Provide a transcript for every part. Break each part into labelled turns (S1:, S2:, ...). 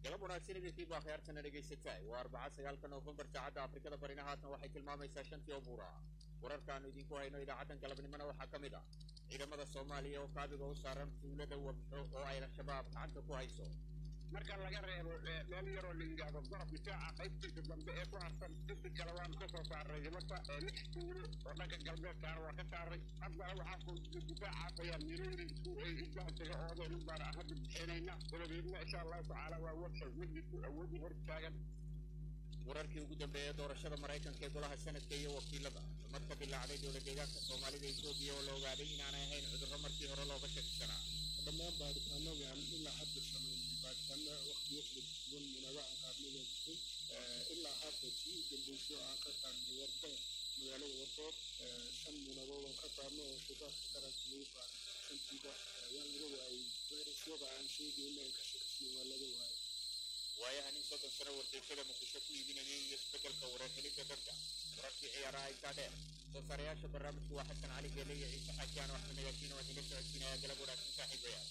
S1: galab wanaagsan idintii baa khiyaartana dhegaysataa waa arbaca sagaalka noofembar saacadda afrikada barina haatan waxay tilmaamaysaa shantii oo buura wararkaanu idinku hayno idaacaddan galabnimona waxaa ka mid ah ciidamada soomaaliya oo kaabiga u saaran tuulada wabxo oo ay al-shabaab gacanta ku hayso
S2: marka laga reebo meel yaroo la yidhaahdo gorab difaaca qaybtiisa dambe ee ku harsan inti kale waanu ka soo saaray himata lix tuulo oo dhanka galbeedkaana waa ka saaray haddana waxaa ku difaacaas ayaa miroori isku isbahsaga oodeen baana hadda bixinayna dabadeedna insha allahu tacaala waa warsa weji ku awoodi hor taagan
S1: wararkii ugu dambeeyay doorashada maraykanka ee golaha sanadka iyo wakiilada marka dilaacday dowla deegaanka soomaalida etoobiya oo la ogaaday inaanay ahayn cudurro markii hore looga shakisanaa
S3: dhammaan baaritaanadaan ilaa hadda sameynay baaritaano waqtiyo kala duwan munaaba aan qaadnay baa jirtay ilaa hadda tii u dambeysay oo aan ka qaadnay warka magaalada warkood shan munabood aan ka qaadno oo shidaalka qaranka lagu qaaday shantiiba waa laga waayey fayrasyada aan sheegayna ay ka shakisiyo waa laga waayey
S1: waayahan in soddon sano wardeysada muqdisho ku iibinayay iyo isbedelka wareerhelidda dadka wararkii ciyaaraha intaa dheer soo saarayaasha barnaamijku waa xasan cali geele iyo ciise xajiaan oo axmed nagaasiin oo idinla socodsiinaya galab wanaagsan saaxiibayaal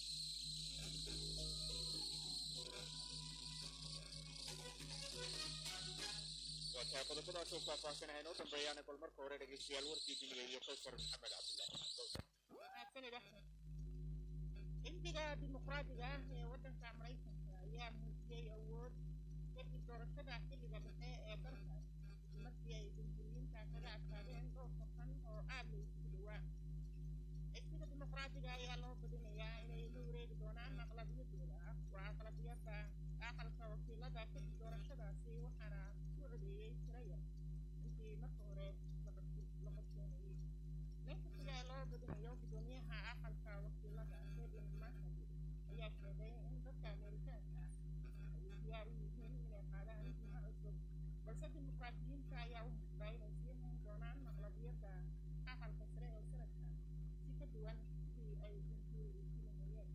S1: waa tahay qodobadaas oo faahfaahsanahay inoo dambeeyaana bal marka hore dhegeystayaal warkii dunida iyo kowsar maxamed cabdullaahi
S4: xisbiga dimuqraadiga ah ee waddanka maraykanka ayaa muujiyey awood kadib doorashada xilliga dhexe ee dalkaas markii ay jamhuuriyiinta kaga adkaadeen dhowr safan oo aad la isugu dhowaa xisbiga dimuqraadiga ayaa loo badinayaa inay la wareegi doonaan aqlabiyadooda ah waa aqlabiyada aqalka wakiilada kadib doorashadaasi waxaana ku codeeyey tiro yar intii marka hore la qorsheenayey mexiga ee loo badinayo gudoomiyaha aqalka wakiilada kevin mccarthy ayaa sheegay in dadka ameerikaanka ay diyaar u yihiin inay qaadaan jiha cusub balse dimuqraadiyiinta ayaa u muuqda inay sii hayn doonaan aqlabiyadda aqalka sare ee sanadka si ka duwan sidii ay jamhuurigu filanayeen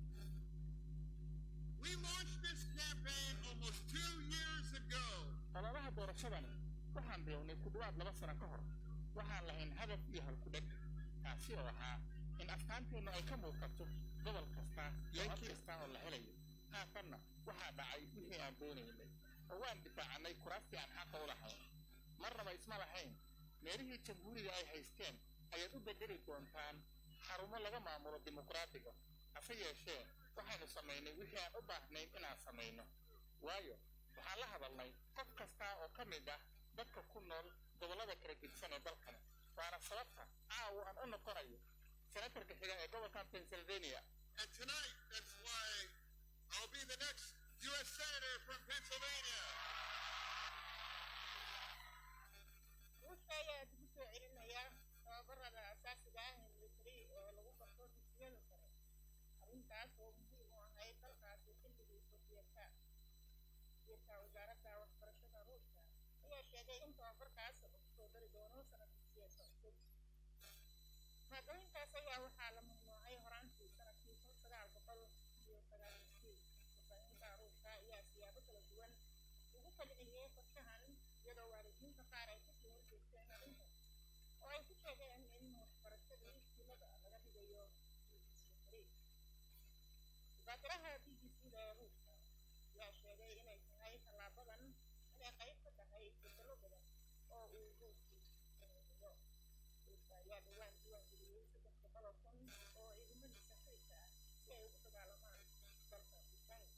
S5: We launched this campaign almost two years ago.
S3: ololaha doorashadani waxaan bilownay ku dhawaad laba sano ka hor waxaan lahayn hadaf iyo halkudheg kaasi oo ahaa in afkaanteennu ay ka muuqato gobol kasta iyo cod kasta oo la helayo haatanna waxaa dhacay wixii aan doonaynay oo waan difaacannay kuraastii aan xaqa u lahayn marnaba isma lahayn meelihii jamhuuriga ay haysteen ayaad u bedeli doontaan xarumo laga maamulo dimuqraadiga hase yeeshee waxaynu samaynay wixii aan u baahnayn inaan samayno waayo waxaan la hadalnay qof kasta oo ka mid ah dadka ku nool gobollada kala gedsan ee dalkani waana sababta caawa aan u noqonayo senatarka xiga ee gobolkan pennsylvania
S5: And tonight, that's why I'll be the next U.S. Senator from Pennsylvania.
S4: ruushka ayaa dib u soo celinaya tababarada asaasiga ah ee military ee lagu barto dugsiyada sare arrintaas oo muhiim u ahayd dalkaasi xilligii sofiyeedka wasiirka wasaaradda waxbarashada ruushka ayaa sheegay in tababarkaas lagu soo dari doono sanad dugsiyeedka cusub maadooyinkaas ayaa waxaa la mamnuucay horaantii sanadkii kun sagaal boqol iyo sagaashankii warbaahinta ruushka ayaa siyaabo kala duwan ugu falceliyey qorshahan iyadoo waalidiinta qaar ay kasoo horjeesteen arrintan oo ay ku sheegeen in waxbarashadii iskuulada laga dhigayo military mubaadiraha b b c da ee ruushka ayaa sheegay inay tahay tallaabadan inay qayb ka tahay bedelo badan oo uu ruushku sameeyo ruushka ayaa dhowaan diiwaangeliyey saddex boqol oo kun oo ciidamadiisa kaydka ah si ay ugu dagaalamaan dalka ukraine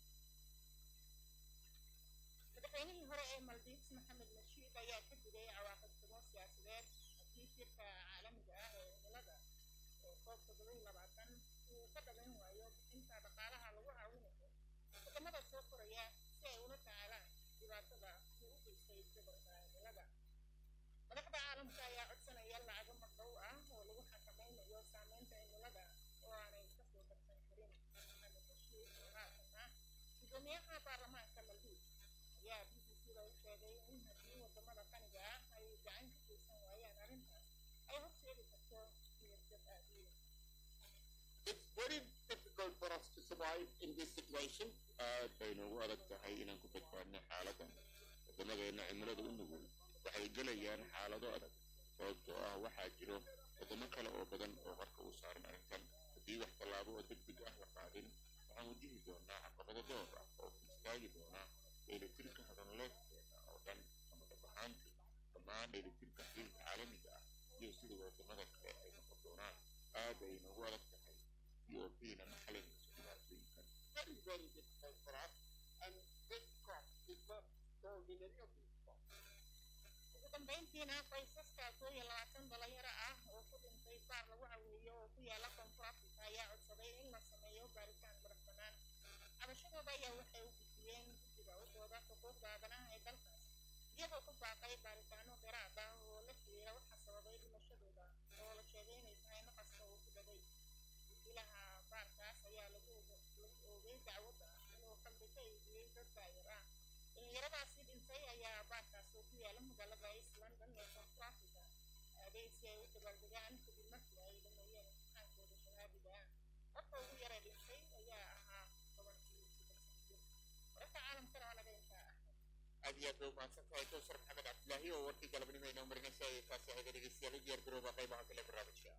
S4: madaxweynihii hore ee maldives maxamed nashiid ayaa ka digay cawaaqib xumo siyaasadeed haddii shirka caalamiga ah ee cimilada ee koob toddoba iyo labaatan uu ka dhalan waayo bixinta dhaqaalaha lagu caawinayo wadamada soo koraya si ay ula tacaalaan dhibaatada uu u geystay isbedelka cimilada madaxda caalamka ayaa codsanaya lacago magdhow ah oo lagu xakameynayo saameynta cimilada oo aanay kasoo darsan karin maxamed nashiid oo haatan ah gudoomiyaha baarlamaanka maldives ayaa b b c da u sheegay in haddii wadamada qaniga ah ay gacan ka geysan waayaan arrintaas ay horseedi karto niyadjab aadiyo
S1: It's very difficult for us to survive in this situation. aad bay noogu adag tahay inaan ku badbaadno xaaladdan wadamadeena cimilada u nugul waxay gelayaan xaalado adag sababtoo ah waxaa jiro wadamo kale oo badan oo qarka u saaran arrintan haddii wax tallaabo oo degdeg ah la qaadin waxaan wajihi doonaa caqabado door ah oo kasta istaagi doonaa dheelitirka hadalleedkeena oo dhan ama dhab ahaantii dhammaan dheelitirka xiriirka caalamiga ah iyo sida wadamada kale ay noqon doonaan aad ay noogu adag tahay ethiopiana ma xalinayso dhibaatooyinkan
S2: very, very difficult for us. And this crop is not sold in any of these crops.
S4: ugu dambeyntiina qoysaska koo iyo labaatan dhalinyaro ah oo ku dhintay baar lagu caweeyo oo ku yaala koonfur afrika ayaa codsaday in la sameeyo baaritaan madax bannaan cabashadooda ayaa waxay u gudbiyeen guddiga u dooda xuquuqda aadanaha ee dalkaas iyagoo ku baaqay baaritaano dheeraad ah oo la xiriira waxa sababay dhimashadooda oo la sheegay inay tahay naqaska uu ku dhagay wakiilaha baarkaas ayaa lagu og- lagu oogay dacwadda inuu qalbi ka eegiyey dad daayar ah dhalinyaradaasi dhintay ayaa baarkaas oo ku yaala magaalada east london ee koonfur africa aaday si ay u dabaaldegaan kadib markii ay dhameeyeen imtixaankooda shahaadiga ah qofka ugu yara dhintay ayaa ahaa tobankii saddex sano jir wararka caalamkana waa naga intaa ah
S1: aad iyo aad bay umahadsan tahay kowsar maxamed cabdilaahi oo warkii galabnimo inoo marinaysa ee kaasi ahayd dhegeystayaal u diyaar garooba qaybaha kale barnaamijka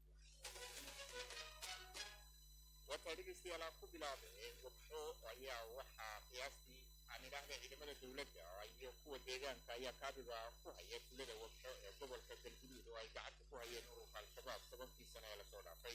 S1: wataa dhegeystayaal aan ku bilaabay wabxo ayaa waxaa qiyaastii aan idhaahda ciidamada dowladda iyo kuwa deegaanka ayaa kaabiga ku haya tulada wabxo ee gobolka galguduud oo ay gacanta ku hayeen ururka al-shabaab tobankii sano ee lasoo dhaafay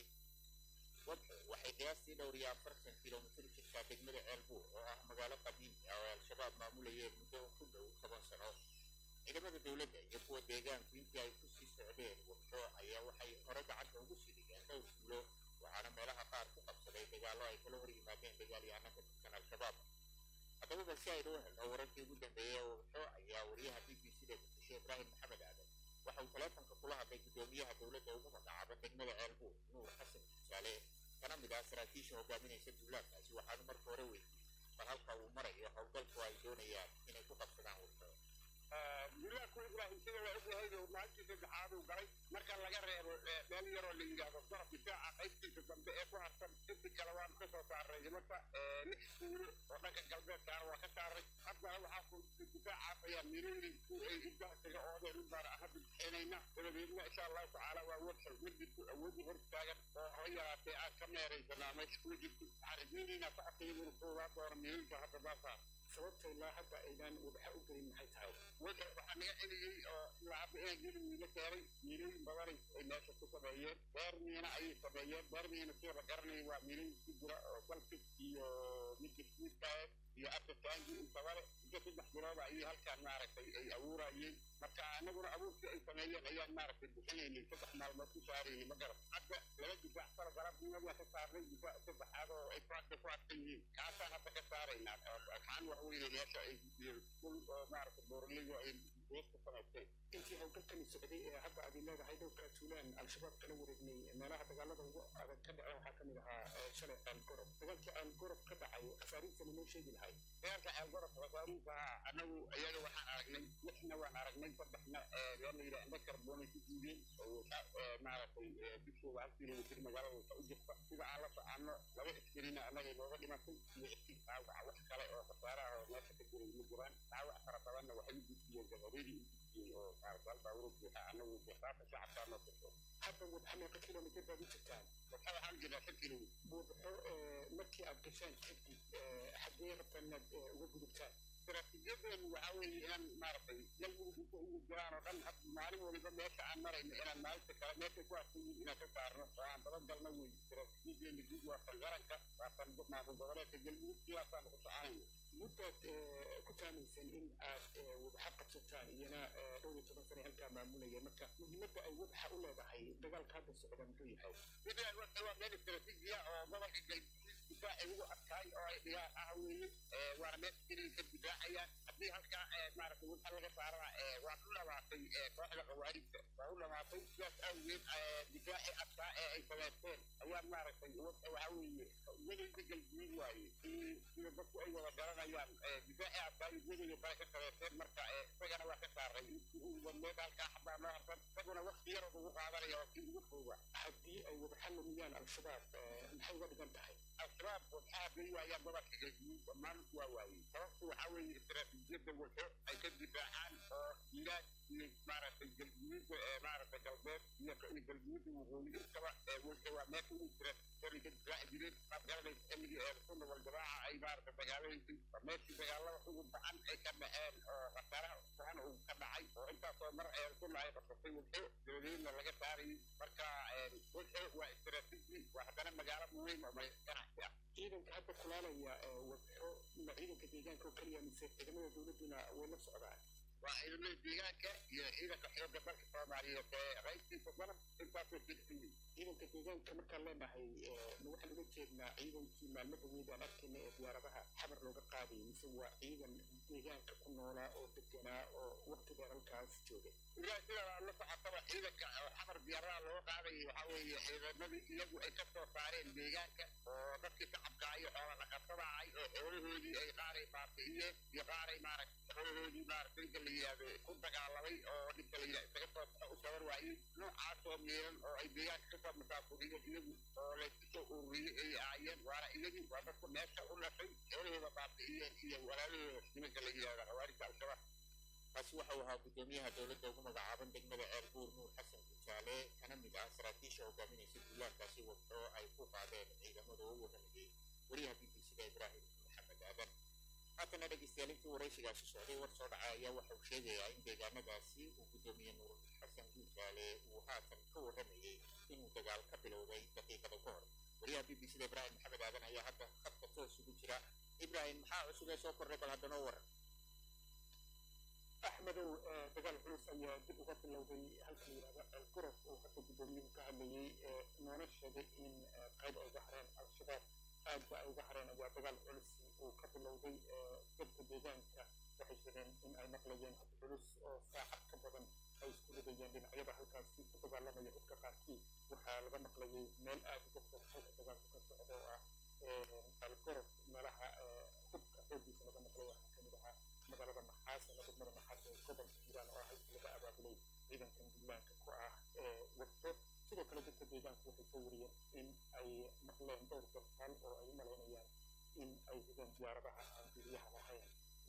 S1: wabxo waxay qiyaastii dhowr iyo afartan kilomitir jirtaa degmada ceelbuur oo ah magaalo qadiimi ah oo al-shabaab maamulayeen muddo ku dhow toban sano ciidamada dowladda iyo kuwa deegaanku intii ay ku sii socdeen wabxo ayaa waxay hore gacanta ugu sii dhigeen dhowr tuulo waxaana meelaha qaar ku qabsaday dagaallo ay kala hor yimaadeen dagaalyahanno ka tirsan al-shabaab haddaba balse aynu u helno wararkii ugu dambeeyey ee wabxo ayaa wariyaha b b c da muqdisho ibraahim maxamed aadan waxa uu taleefanka kula hadlay guddoomiyaha dowladda ugu magacaaba degmada ceelbuur nuur xasan tusaale kana mid ah saraakiisha hogaaminaysa duulaankaasi waxaanu marka hore weydiiyey bal halka uu marayo howlgalku ay doonayaan inay ku qabsadaan wabxo
S2: duulaanku ibraahim sida la ogyahay oo maalintii saddexaad uu galay marka laga reebo eh, meel yaroo la yidhaahdo daraf difaaca qaybtiisa dambe ee ku harsan inti kale waanu ka soo saaray nimanka eh, lix tuulo oo dhanka galbeedkaana waa ka saaray haddana waxaa ku difaacaas ayaa milooyin ay intaas kaga oodeen u baar hadda bixinayna dabadeedna insha allahu tacaala waa warshal mididku awoodi hor taagan oo haba yaraatee aan ka meeraysanaa meesha kula jirto waxaan rajaynaynaa socodka iyaguna koogaa doona milooyinka hadda baa saar sababta ilaa hadda aynan wadaxa u gelin maxay tahay wada waxaa naga celiyey oo ilaa hadda inaan geli miino keenay miilooyin badanay ay meesha ku sameeyeen beer miina ayay sameeyeen beer miina sida la garanaya waa miilooyin ku jira oo balfig iyo midka smiidkae iyo artatangi intabale inta saddex bilooda ayay halkaan maaragtay ay abuurayeen marka anaguna abuurkii ay sameeyeen ayaan maaragtay bixinaynay saddex maalmood ku saaraynay ma garan hadda laba difaac sala galabnimadii ka saarnay difaac saddexaad oo ay faadka ku adkan yihiin kaasaan hadda ka saaraynaa waxaan wax weyne meesha ay kul oo maaragtay boorligo ay beesta samaysteen intii howlgalkani socday ee hadda aad leedahay dhowrkaa tuulaan al-shabaab kala wareegnay meelaha dagaalada ugu adag ka dhaca waxaa kamid ahaa eh, shalay aalgorob dagaalkii aalgorob ka dhacay khasaarihiisana noo sheegi lahay dagaalka aalgorob khasaarihiisa anagu iyaga waxaan aragnay lixna waan aragnay saddexna yaa la yidhaha indha karboonay ku diideen oo eh, maaragtay eh, dushooda hal kilomitir magaalada wata u jirta sida aan la soconno laba iskarina annaga inooga dhimatay iyo iskii dhaawaca wax kale oo khasaaraha oo meesha ka jiray ma jiraan dhaawac fara badanna waxay u gudbiyeen gabareedii u gudbiyey oo maaragtay baabuur buuxa annagu bisaasa shacabkaa noo tirso hadda wadaxa meeqa kilomitir baad u jirtaan wadaxa waxaan jirnaa shan kilomitir wadaxo markii aad gashaan kadib xaggee rabtaan inaad eh, uga gudubtaan istaraatiijiyadeenu waxaa weeye inaan maaragtay galmudug inta ugu jiraan oo dhan had maalin waliba meesha aan marayno inaan maalinta kale meesha ku arkan yihiin inaan ka saarno oo aan badan galno wey istaraatiijiyadeena guud waa tan qaranka waa tan maamul goboleedka galmudug sidaasaanu ku soconayna muddaad eh, ku taamayseen in aad eh, wadaxa qabsataan iyana eh, dhowr iyo toban sane halkaa maamulaya marka muhiimadda ay wadaxa u leedahay dagaalka hadda socda muxuu yahay midaan wadaxa waa meel istaraatiijiya oo gobolka galmudug difaacay ugu adkaay oo ay dhigaan ah weeye Eh, waana meesha keliya ka difaacayaan haddii halkaa eh, maaragtay wadaxa laga saarana eh, waa u dhamaatay eh, kooxda khawaarijta waa u dhamaatay sidaas awgeed eh, difaacii adkaa ee ay samaysteen ayaa maaragtay wadaxa waxaa weeye iyagayda galguud waaye si- sida dadku ay wada garanayaan eh, difaacii adkaa iyo iyagayda kale ka samaysteen marka eh, isagana waa ka saaray intii uu wadneed halkaa xabaa noo harsan isaguna waqti yarood ugu qaadanaya waa kii ugu fooga haddii ay wadaxa lumiyaan al-shabaab eh, maxay uga dhigan tahay al-shabaab wadaxaa bay waayaan gobolka galguud dhammaan waa waayey sababtu waxaa weeye istaraatiijiyadda wadxo ay ka difaacaan oo jiiraan iyo maaragtay galguudda ee maaragtay galbeed iyo iyo galguudda waqooyi intaba ee wadxo waa meesha ugu istaraatiijiyada ka difaaci jireen qaad garanaysa xilligii ee sunna wal jamaaca ay maaragtay dagaalaysay waa meeshii dagaalada ugu bacan ay ka dhaceen oo khasaaraha bacan uu ka dhacay oo intaasoo mar ee kuna ay qabsatay wudxo dabadeedna laga saarayay marka wudxo waa istaraatiiji waa haddana magaalo muhiim oo ganacsi ah
S6: ciidanka hadda kulaalaya wadxo ma ciidanka deegaanka oo keliya mise ciidamada dowladduna way la socdaan
S2: waa ciidamada deegaanka iyo ciidanka xoogga dalka soomaaliyeed ee ra'iiskiisa dalab intaasoo jirsan
S6: ciidanka deegaanka markaan leenahay ma waxaan uga jeednaa ciidankii maalmo dhaweyd aan arkayna ee diyaaradaha xamar looga qaadayay mise waa ciidan deegaanka ku noolaa oo deganaa oo waqti dheer halkaas joogay
S2: ilaa sidaa la socotaba ciidanka oo xamar diyaaradaha looga qaadayay waxaa weeye ciidamadii iyagu ay ka soo saareen deegaanka oo dadkii shacabka iyo xoola dhaqatada ahay oo xoolahoodii ay qaaray baabi'iyeen iyo qaaray maaragta xoolahoodii maaragta inka la yidhaahdo ku dagaalamay oo ninka la yidhahdo isaga soo baxo u sabar waayey noocaasoo miiran oo ay deegaanka kasoo masaafuriyeen iyagu oo laysku soo ururiyey ay ahaayeen waana iyagii waa dadku meesha u dhashay xoolahooda baabi'iyeen iyo walaalahooda nimanka la yidhahdo khawaarijta al-shabaab
S1: kaasi waxau ahaa guddoomiyaha dowladda ugu magacaaban degmada ceelbuur nuur xasan gujaale kana mid ah saraakiisha hogaaminaysa duulaankaasi wadxo ay ku qaadeen ciidamada u waramayey wariyaha b b c da ibraahim maxamed aadan haatana dhegeystayaal intii waraysigaasi socday war soo dhacay ayaa waxa uu sheegayaa in deegaanadaasi uu guddoomiye nuur xasan gujaale uu haatan ka waramayey inuu dagaal ka bilowday daqiiqada ka hor wariyaha b b c da ibraahim maxamed aadan ayaa hadda khadka toos ugu jira ibraahim maxaa cusub ee soo kordhay bal haddanoo waran
S6: axmedow dagaal culus ayaa dib uga bilowday halka la yidhahdo ceelgorof oo hadda guddoomiyuhu ka hadlayey noona sheegay in qayb ay uga hareen al-shabaab aadba ay uga hareen ayaa dagaal culus uu ka bilowday dadka deegaanka waxay sheegeen in ay maqlayeen hab culus oo saacad ka badan ay isku ridayeen dhinacyada halkaasi ku dagaalamaya dadka qaarkii waxaa laga maqlayay meel aad uga fog halka dagaalku ka socdo oo ah ceelgorof meelaha hubka xooggiisa laga maqlay waxaa kamid ahaa magaalada maxaas ama degmada maxaas ee gobolka hiiraan oo ah halkii laga abaabulay ciidankan duulaanka ku ah wadto sidoo kale dadka deegaanku waxay soo wariyeen in ay maqleen dhowr dalkaal oo ay u malaynayaan in ay rideen diyaaradaha aan duuliyaha lahayn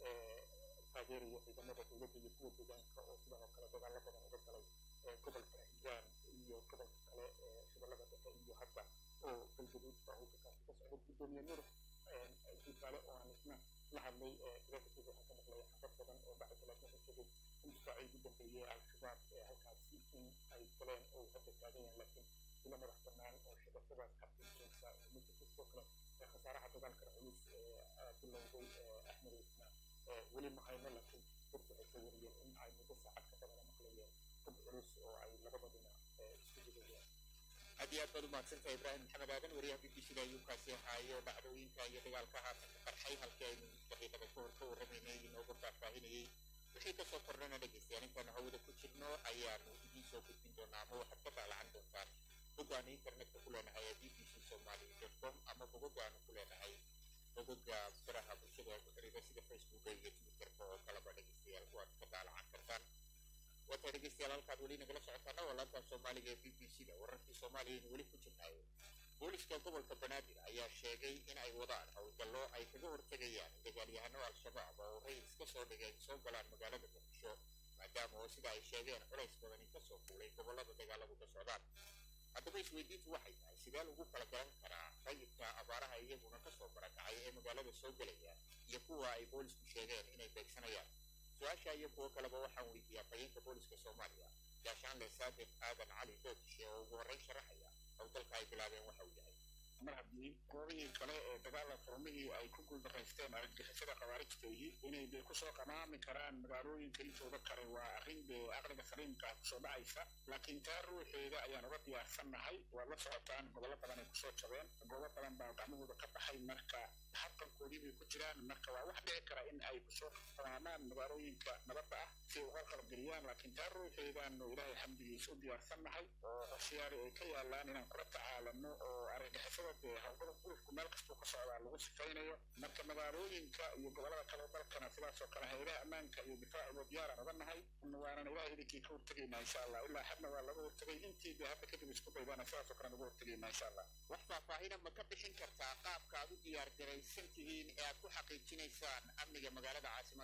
S6: taageeraya ciidamada dowladda iyo kuwa deegaanka oo sidan oo kale dagaalo badan uga galay gobolka hiiraan iyo gobolka kale ee shabeellada dhexe iyo hadda oo galgaduud baa howlgakaasi ka socda guddoomiye nur guutaale oo aan isna la hadlay ciidanka waxaa ka maqlaya xabad badan oo bacda laakiin wuxuu sheegay in difaacii ugu dambeeyey al-shabaab ee halkaasi in ay galeen oo hadda taagan yahay laakiin ilo madax bannaan oo shabakadaas xabsiinaysa ma jirto sidoo kale khasaaraha dagaalka culus ee bilowday axmed isna weli ma hayno laakiin dadku waxay soo wariyeen in ay muddo saacad ka badan maqlayeen dad culus oo ay labada dhinac isku ridayeen
S1: aad iyo aad baad u mahadsantahay ibraahim maxamed aadan wariyaha b b c da ayuu kaasi ahaayo dhacdooyinka iyo dagaalka haatan ka qarxay halkii aynu daqiiqada ka hor ka warramaynay inooga faahfaahinayey wixii kasoo kordhana dhegeystayaal intaanu hawada ku jirno ayaanu idiin soo gudbin doonaa ama waxaad ka daalacan doontaan boggaanu internetka ku leenahay ee b b c somali com ama bogoggaanu ku leenahay bogogga baraha bulshada ee ku xiriira sida facebooka iyo twitterka oo kaleba dhegeystayaal kuwaad ka daalacan kartaan waata dhegeystayaal halkaad weli nagala socotaana waa laantan soomaaliga ee b b c da wararkii soomaaliyaynu weli ku jirnayo booliska gobolka banaadir ayaa sheegay in ay wadaan howlgallo ay kaga hortegayaan in dagaalyahano al-shabaab oo rayis ka soo dhigeen soo galaan magaalada muqdisho maadaama oo sida ay sheegeen culays badani kasoo fuulay gobollada dagaaladu ka socdaan haddaba isweydiintu waxay tahay sidee lagu kala garan karaa rayidka abaaraha iyaguna kasoo barakacay ee magaalada soo gelaya iyo kuwa ay boolisku sheegeen inay beegsanayaan su-aasha iyo kuwo kaleba waxaan weydiiyaa fayeenka booliska soomaaliya gaashaanle saadiq aadan cali dootishe oo ugu horreyn sharaxaya howlgalka ay bilaabeen waxa uu yahay
S2: mar haddii goobihii kale ee dagaala furmihii ay ku guuldaraysteen argagixisada khawaarijtayhi inay dee kusoo qamaami karaan magaalooyinka intooda kale waa arrin dee aqliga saliimka kusoo dhacaysa laakiin taa ruuxeeda ayaan uga diyaarsannahay waa la socotaan gobollo badan ay kusoo jabeen goobo badan baa gacmahooda ka baxay marka habqankoodii bay ku jiraan marka waa wax dhici kara in ay kusoo qamaamaan magaalooyinka nabadda ah si ay uga qalabgeliyaan laakiin taa ruuxeedaanu ilaahay xamdigiisa u diyaarsannahay oo qorshayaali ay ka yaalaan inaan kula tacaalano oo argagixisada dee howlgada gurufku meel kastuu ka socdaa lagu sifaynayo marka magaalooyinka iyo gobollada kale dalkana sidaas oo kale hayadaha ammaanka iyo difaacuba diyaaraan oga nahay waanan ilaah idinkii ka hortegaynaa insha allah ilaa xadna waa laga hortegay intii dee hadda kadib isku daydana sidaas oo kale naga hortegaynaa insha allah
S1: wax faahfaahina ma ka bixin kartaa qaabka aad u diyaar garaysan tihiin ee aad ku xaqiijinaysaan amniga magaalada caasimadda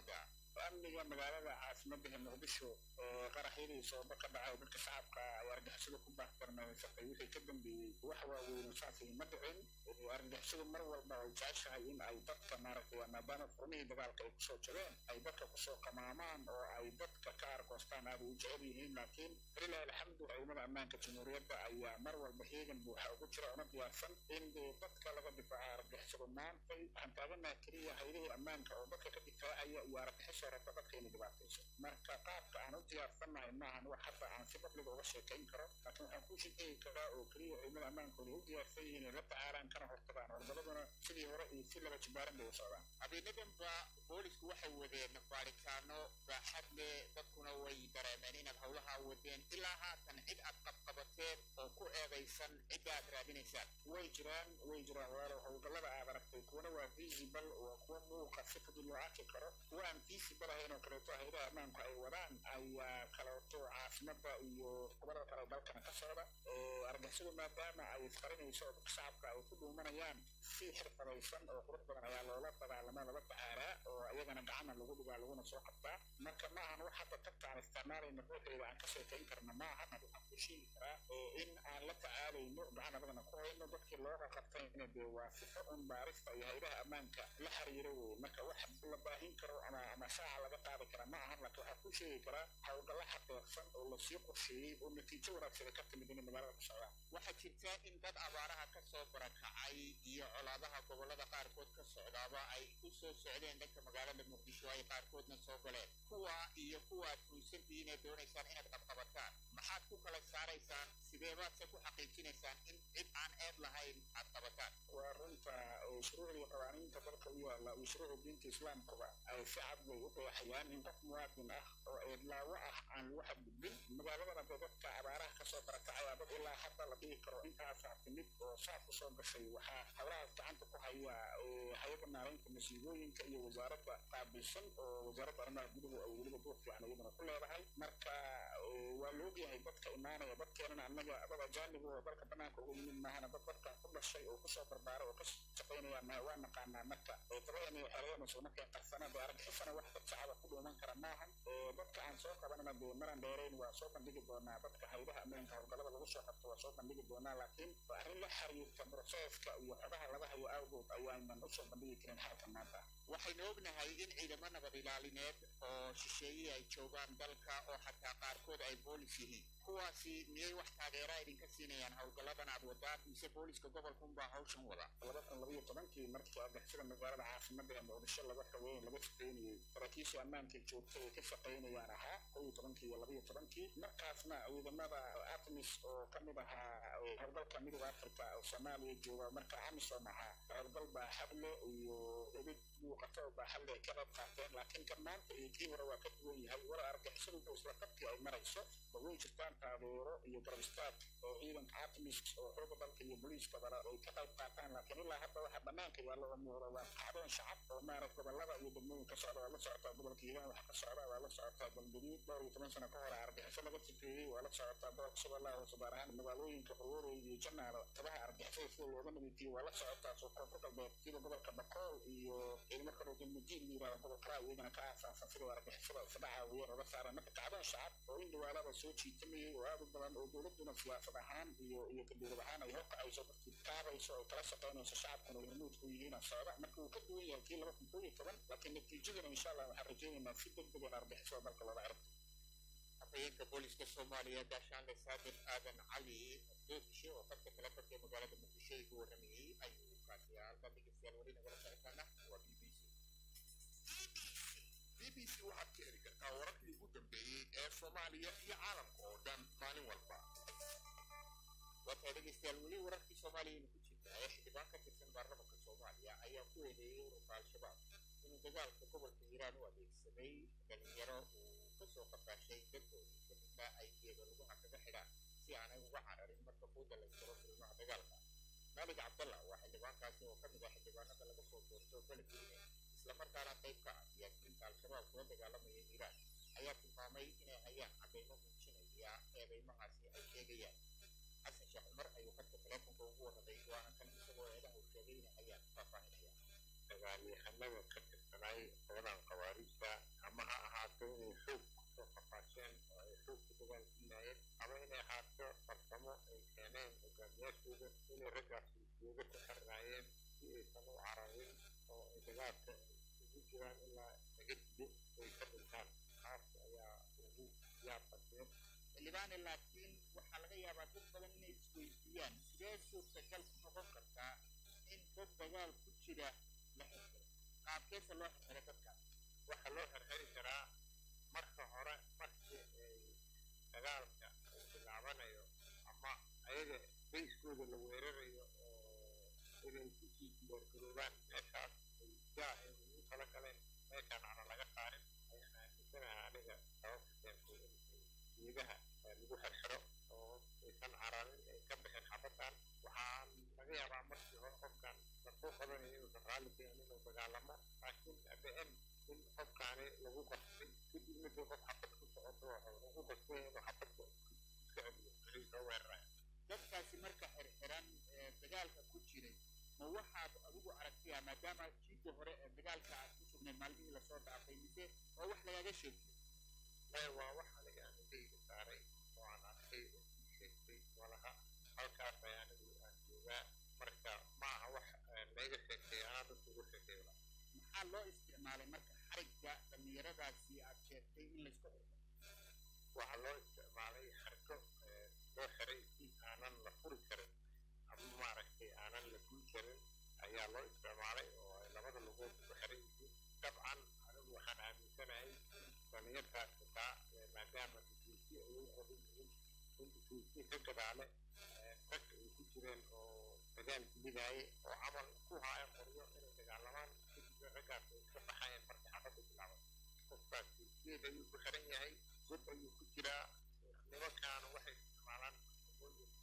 S2: amniga magaalada caasimadda muqdisho ee qaraxyadii sooba ka dhacay dadka shacabka ay argixisada ku baahtarnaysatay wixii ka dambeeyey wax waaweyn saasay ma dhicin argixisadu mar walba ay jeceshahay in ay dadka maaragtay maadaama furmihii dagaalka ay kusoo jabeen ay dadka kusoo qamaamaan oo ay dadka ka argoostaan aad u jecel yihiin laakiin walilahi alxamdu ciidamada ammaanka jamhuuriyadda ayaa mar walba heegan buuxa ugu jira una diyaarsan in dee dadka laga difaaca argixisadu maantay waxaan taaganaha keliya haydihii ammaanka oo dadka ka difaacaya iyo argixisoo rabta dadka inay dhibaatayso marka qaabka aan u diyaarsannahay maahan wax hadda aan si babliga uga sheekayn karo laakiin waxaan ku sheekeyi karaa oo keliya ciidamada ammaankooda u diyaarsan yihiin inay la tacaalaan kana hortagaan hordaladuna sidii hore iyo si laba jibaaran bay u socdaan
S3: habeenadanba boolisku waxay wadeen baaritaano baaxad leh dadkuna way dareemeen inaad howlaha wadeen ilaa haatan cid aad qabqabateen oo ku eedaysan cidda aad raadinaysaan
S2: way jiraan way jiraan walaalow howlgallada aad aragtay kuwana waa visible waa kuwa muuqa si fudud loo arki karo kuwa aan visible ahayn oo kaleeto hayadaha ammaanku ay wadaan ayaa kaleeto caasimada iyo gobolada kale dalkana ka socda argixisadu maadaama ay isqarinayso oo dadka shacabka ay ku dhuumanayaan si xirfadaysan oo qurux badan ayaa loola dagaalama lala tacaalaa oo iyagana gacana lagu dhigaa laguna soo qabtaa marka maahan wax hadda tagta aan isticmaalayna ruuxeeda aan ka sheekayn karna maahan waxaan ku sheegi karaa in aan la tacaalayno gacan adagana ku hayno dadkii looga qabtayna dee waa sifo un baarista iyo haydaha ammaanka la xiriiro wey marka wax la baahin karo ama ama shaaca laga qaadi kara ma ahan laakiin waxaan ku sheegi karaa howlgalla xaqiiqsan oo lasii qorsheeyey oo natiijo wanaagsana ka timid inay magaalada ku socdaan
S3: waxaa jirta in dad abaaraha ka soo barakacay iyo colaadaha gobollada qaarkood ka socdaaba ay u soo socdeen dhanka magaalada muqdisho ay qaarkoodna soo galeen kuwa iyo kuwa aad ruusantihiin ee doonaysaan inaad qabqabataan maxaad ku kala saaraysaan sidee baadse ku xaqiijinaysaan in cid aan eed lahayn aad qabataan
S2: waa runta shuruucdii qawaaniinta dalka u yaalla iyo shuruucda diinta islaamkuba ay si cad bay u qeexayaan in qof muwaadin ah oo eedlaawo ah aan lagu xadgudbin magaaladana dee dadka abaaraha kasoo barakacaya dad ilaa hadda la dhihi karo intaasaa timid oo saaf u soo gashay waxaa howlahaas gacanta ku haya hay-adda maaraynta masiibooyinka iyo wasaaradda qaabilsan oo wasaaradda arrimaha guduhu ay weliba door fiican iyaduna ku leedahay marka waa la ogyahay dadka imaanaya dadkeenana annaga dad ajaanib oo dalka banaanka uga yimid maahana dad dadkan ku dhashay oo kusoo barbaaray oo ka shaqaynaya maha waa naqaanaa marka dabadana waxeelada soo markay qarsana dee argixisana wax dad shacaba ku dhuuman kara maahan dadka aan soo qabanana dee maran dheerayn waa soo bandhigi doonaa dadka haydaha ammaanka howlgallada lagu soo qabto waa soo bandhigi doonaa laakiin arrin la xiriirta broseska iyo xogaha laga hayo awgood ayaanan usoo bandhigi karin xaalka maanta
S3: waxaynu ognahay in ciidamo nabad ilaalineed oo shisheeye ay joogaan dalka oo xataa qaarkood ay boolis yihiin kuwaasi miyay wax taageera idinka siinayaan howlgalladan aad wadaan mise booliska gobolka unbaa hawshan wada
S2: laba kun labaiyo tobankii markii argixisada magaalada caasimada ee muqdisho laga xaweyn laga shaqaynayey saraakiisha ammaanka joogta ee ka shaqaynayaan ahaa kow iyo tobankii iyo labaiyo tobankii markaasna ciidamada artemis oo ka mid ahaa howlgalka midooda africa oo soomaaliya jooga marka amisom ahaa howlgal baaxad leh iyo edid muuqato oo baaxad leh ka qayb qaateen laakiin kan maanta iyo kii hore waa ka duwan yahay wala argixisadu isla qabkii ay marayso ba way jirtaan taageero iyo garbistaad oo ciidanka artemis oo xooga dalka iyo booliiska bala ay ka qayb qaataan laakiin ilaa hadda waxa banaanka yaalla oo muuqda waa kacdoon shacab oo maarag gobolada iyo degmooyinka socda waa la socotaa gobolka hiiraan waxa ka socda waa la socotaa galgaduud dhowr iyo toban sano ka hore argaxiso laga sifeeyey waa la socotaa gobolka shabeellaha hoose gaar ahaan magaalooyinka qorwoorey iyo janaalo tabaha argixisada sida looga nabadgeliyo waa la socotaa soo koonfur galbeed sida gobolka bakool iyo ciidamo kaloo galmudiin la yirahdo gobolka iyagana ka aasaasan sida argixisada isdhaca weyn oga saaran marka kacdoon shacab oo in dhawaalaba soo jiitamayay oo aad u badan oo dowladuna siyaasad ahaan iyo iyo dowlad ahaan ay horkacayso dadkii taabayso oo kala shaqaynayso shacabkuna hormuud ku yihiin socda marka uu ka duwan yahay kii laba kun koo iyo toban laakiin natiijadana insha allah waxaan rajaynaynaa si degdeg in argixisada dalka looga ciribto
S3: afhayeenka booliska soomaaliya gaashaanle saabir aadan cali doodishe oo dadka telefonka ee magaalada muqdisho igu warramayey ayuu kaasi halkaa dhegeystayaal weli nagala socotaana waa b b c
S7: b b c waxaad ka heli kartaa wararkii ugu dambeeyey ee soomaaliya iyo caalamka oo dhan maalin walba
S3: wataa dhegeystayaal weli wararkii soomaaliyaynu ku jirtaa ee xildhibaan ka tirsan baarlamaanka soomaaliya ayaa ku eedeeyey ururka al-shabaab inuu dagaalka gobolka hiiraan u adeegsaday dhalinyaro uu kasoo qafaashay dadkoodii kadibna ay geeda lugaha kaga xidhaan si aanay uga cararin marka buudda la iskaro furimaha dagaalka maalig cabdalla waa xildhibaankaasi oo ka mid ah xildhibaanada laga soo doorto beledweyne islamarkaana qayb ka ah siyaasiyiinta al-shabaab kula dagaalamaya hiiraan ayaa tilmaamay inay hayaan caddaymo muujinaya eedeymahaasi ay sheegayaan xasan sheekh cumar ayuu khadka teleefonka ugu warramay waana kan isagoo eedaha uu sheegay inay hayaan faahfaahinaya
S2: dagaalyahanada ka tirsanay qoladan khawaarijta ama ahaato inay xoog kusoo qafaasheen oo ay xoog ku dagaalgelinayeen ama inay ahaato farsamo ay keeneen hogaamiyaashooda inay raggaasi jooga ku xirnaayeen si aysan u cararin oo ay dagaalka ugu jiraan ilaa laga dido ay ka dhintaan taas ayaa ugu yaab badneed
S3: xildhibaane laakiin waxaa laga yaabaa dad badan inay isweydiiyaan sidee suurtagal ku noqon kartaa in dad dagaal ku jira la xirxiro qaabkeesa loo xirxiro dadkaas
S2: waxaa loo xirxiri karaa marka hore markii ay dagaalka uu bilaabanayo ama ayaga bayskooda la weerarayo oo inay kusii diyaargaroobaan meeshaas ay jaa ay ugu tala galeen meeshaan ana laga saarin ayaan aaminsanaha aniga sababta keentay in geedaha lagu xirxiro oo aysan cararin ay ka bixin xabaddan waxaa laga yaabaa markii hore qofkan lasoo qabanayo inuusan raalli keenin inuu dagaalamo laakiin abn in qofkaani lagu qasbay kadibna dee qof xabad ku socoto lagu qasbay inuu xabadka iska celiyo wixii soo weeraraya
S3: dadkaasi marka xirxiran ee dagaalka ku jiray ma waxaad adigu aragtaya maadaama jiidda hore ee dagaalka aad ku sugnayd maalmihii lasoo dhaafay mise waa wax lagaga sheegtay
S2: maya waa wax aniga aan indhayga saaray oo aan arkay oo ii sheegtay walaha halkaas ayaa anigu aan joogaa marka ma aha wax layga sheegtay anaa dadka ugu sheegtay wala
S3: maxaa loo isticmaalay marka xarigga dhallinyaradaasi aad sheegtay in laysku xirxiro
S2: waxaa loo isticmaalay xarko loo xiray si aanan la furi karin ama maaragtay aanan la guul karin ayaa loo isticmaalay oo ay labada lugood ku xiran yihiin dabcan anigu waxaan aaminsanahay in dhalinyartaas xitaa maadaama dukuusi ay u qodan yihiin in dukuusi ka gadaale rag ay ku jireen oo dagaal gelidaye oo camal ku haya qoryo inay dagaalamaan kadibna raggaas ay iska baxayeen markii xabadda bilaaban qofkaasi geed ayuu ku xiran yahay god ayuu ku jiraa nimankaana waxay isticmaalaan sabooyin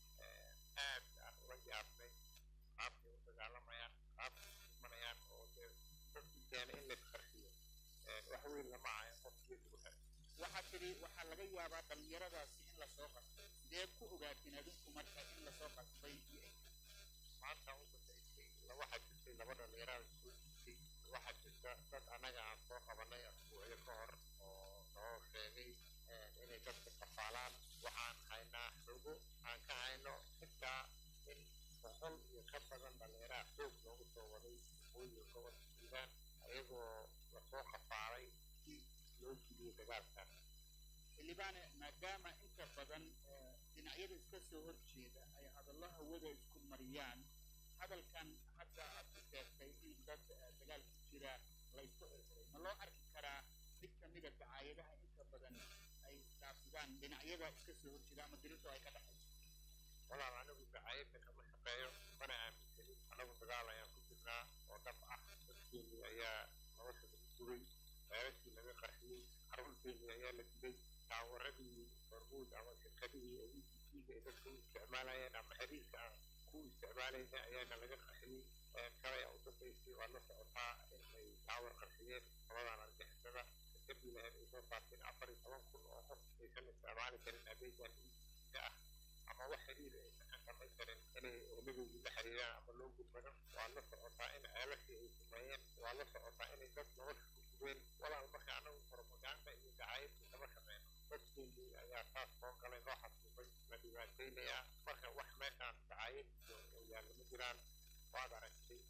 S2: aad aan ula yaabnay qaabkay u dagaalamayaan qaabkay u imanayaan oo dee dadkii keena in laisqarxiyo wax weyn lama aha in qof geed lagu xiray
S3: waxaa tidhi waxaa laga yaabaa dhallinyaradaasi in lasoo qasbay sidee ku ogaatiin adinku marka in lasoo qasbay iyo ay
S2: maanta u dambaysay waxaa jirtay laba dhalinyarada soo jirtay waxaa jirta dad annaga aan soo qabanay asbuucyo ka hor oo noo sheegay inay dadka kafaalaan waxaan haynaa xogo aan ka hayno xitaa in boqol iyo ka badan dhalinyaraha xoog loogu soo waday waqooyiga gobolka hiiraan ayagoo lasoo kafaalay si loo jiliyey dagaalkan
S3: xildhibaane maadaama inta badan dhinacyada iska soo horjeeda ay hadallo hawada isku mariyaan hadalkan hadda aad ku sheegtay in dad dagaal ku jira la isku xirxiray ma loo arki karaa mid ka mida dacaayadaha inta badan ay isdhaafsadaan dhinacyada iska soo horjeeda ama dirintu ay ka dhaxayso
S2: walaal anigu dacaayadda kama shaqeeyo mana aaminsanin anagu dagaal ayaan ku jirnaa oo dhab ah dadkeennii ayaa nolosha lagu duray ceelashii laga qarxiyey carruurteennii ayaa la dilay taawaradii hormuud ama shirkadihii ay EPC-ga ay dadka u isticmaalayeen ama xiriirka aan ku isticmaalayna ayaana laga qarxiyey shalay u dambaysay waa la socotaa in ay taawar qarxiyeen labadan argixisada shirkadii lahayd ay soo saarteen afar iyo toban kun oo qof aysan isticmaali karin adeegan EPC-ga ah ama wax xiriir aysan ka samayn karin inay ooladoodii la xiriiraan ama loo gudbado waa la socotaa in ceelashii ay sameeyeen waa la socotaa inay dad nolosha ku sugeen walaal marka anagu propaganda iyo dacaayadda kama shaqeyno dadkeennii ayaa saas soo galay loo xasuubay la dhibaateynayaa marka wax meeshaan dacaayad iyo yaalla ma jiraan waad aragtay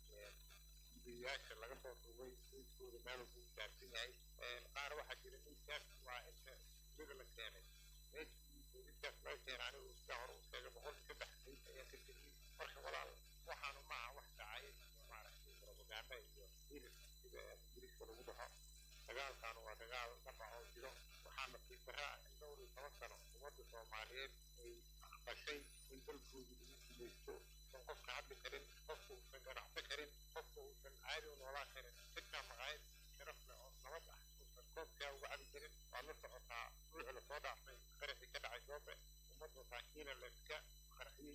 S2: gudiyaasha laga soo duubay miiskooda meel walbuu gaarsan yahay qaar waxaa jira miiskaas waa inta gurida la keenay meeshii booliskaas laga keenay anigu sida hore u sheegay boqol iyo saddex miis ayaa ka tegiyey marka walaal waxaanu ma aha wax dacaayad iyo maaragtay propaganda iyo hirir sida ingiriiska lagu dhaho dagaalkan waa dagaal dhaba oo jiro waxaana fikiraa in dhowr iyo toban sano ummadda soomaaliyeed ay aqbashay in dalkooda lagu gumaysto usan qofka hadli karin qofka uusan ganacsan karin qofka uusan caadi u noolaan karin xitaa maqaayad sharaf leh oo nabad ah uusan koobkaa uga cabi karin waa la socotaa ruuxi lasoo dhaafay qaraxii ka dhacay goobe ummad masaakiina la iska qarxiyey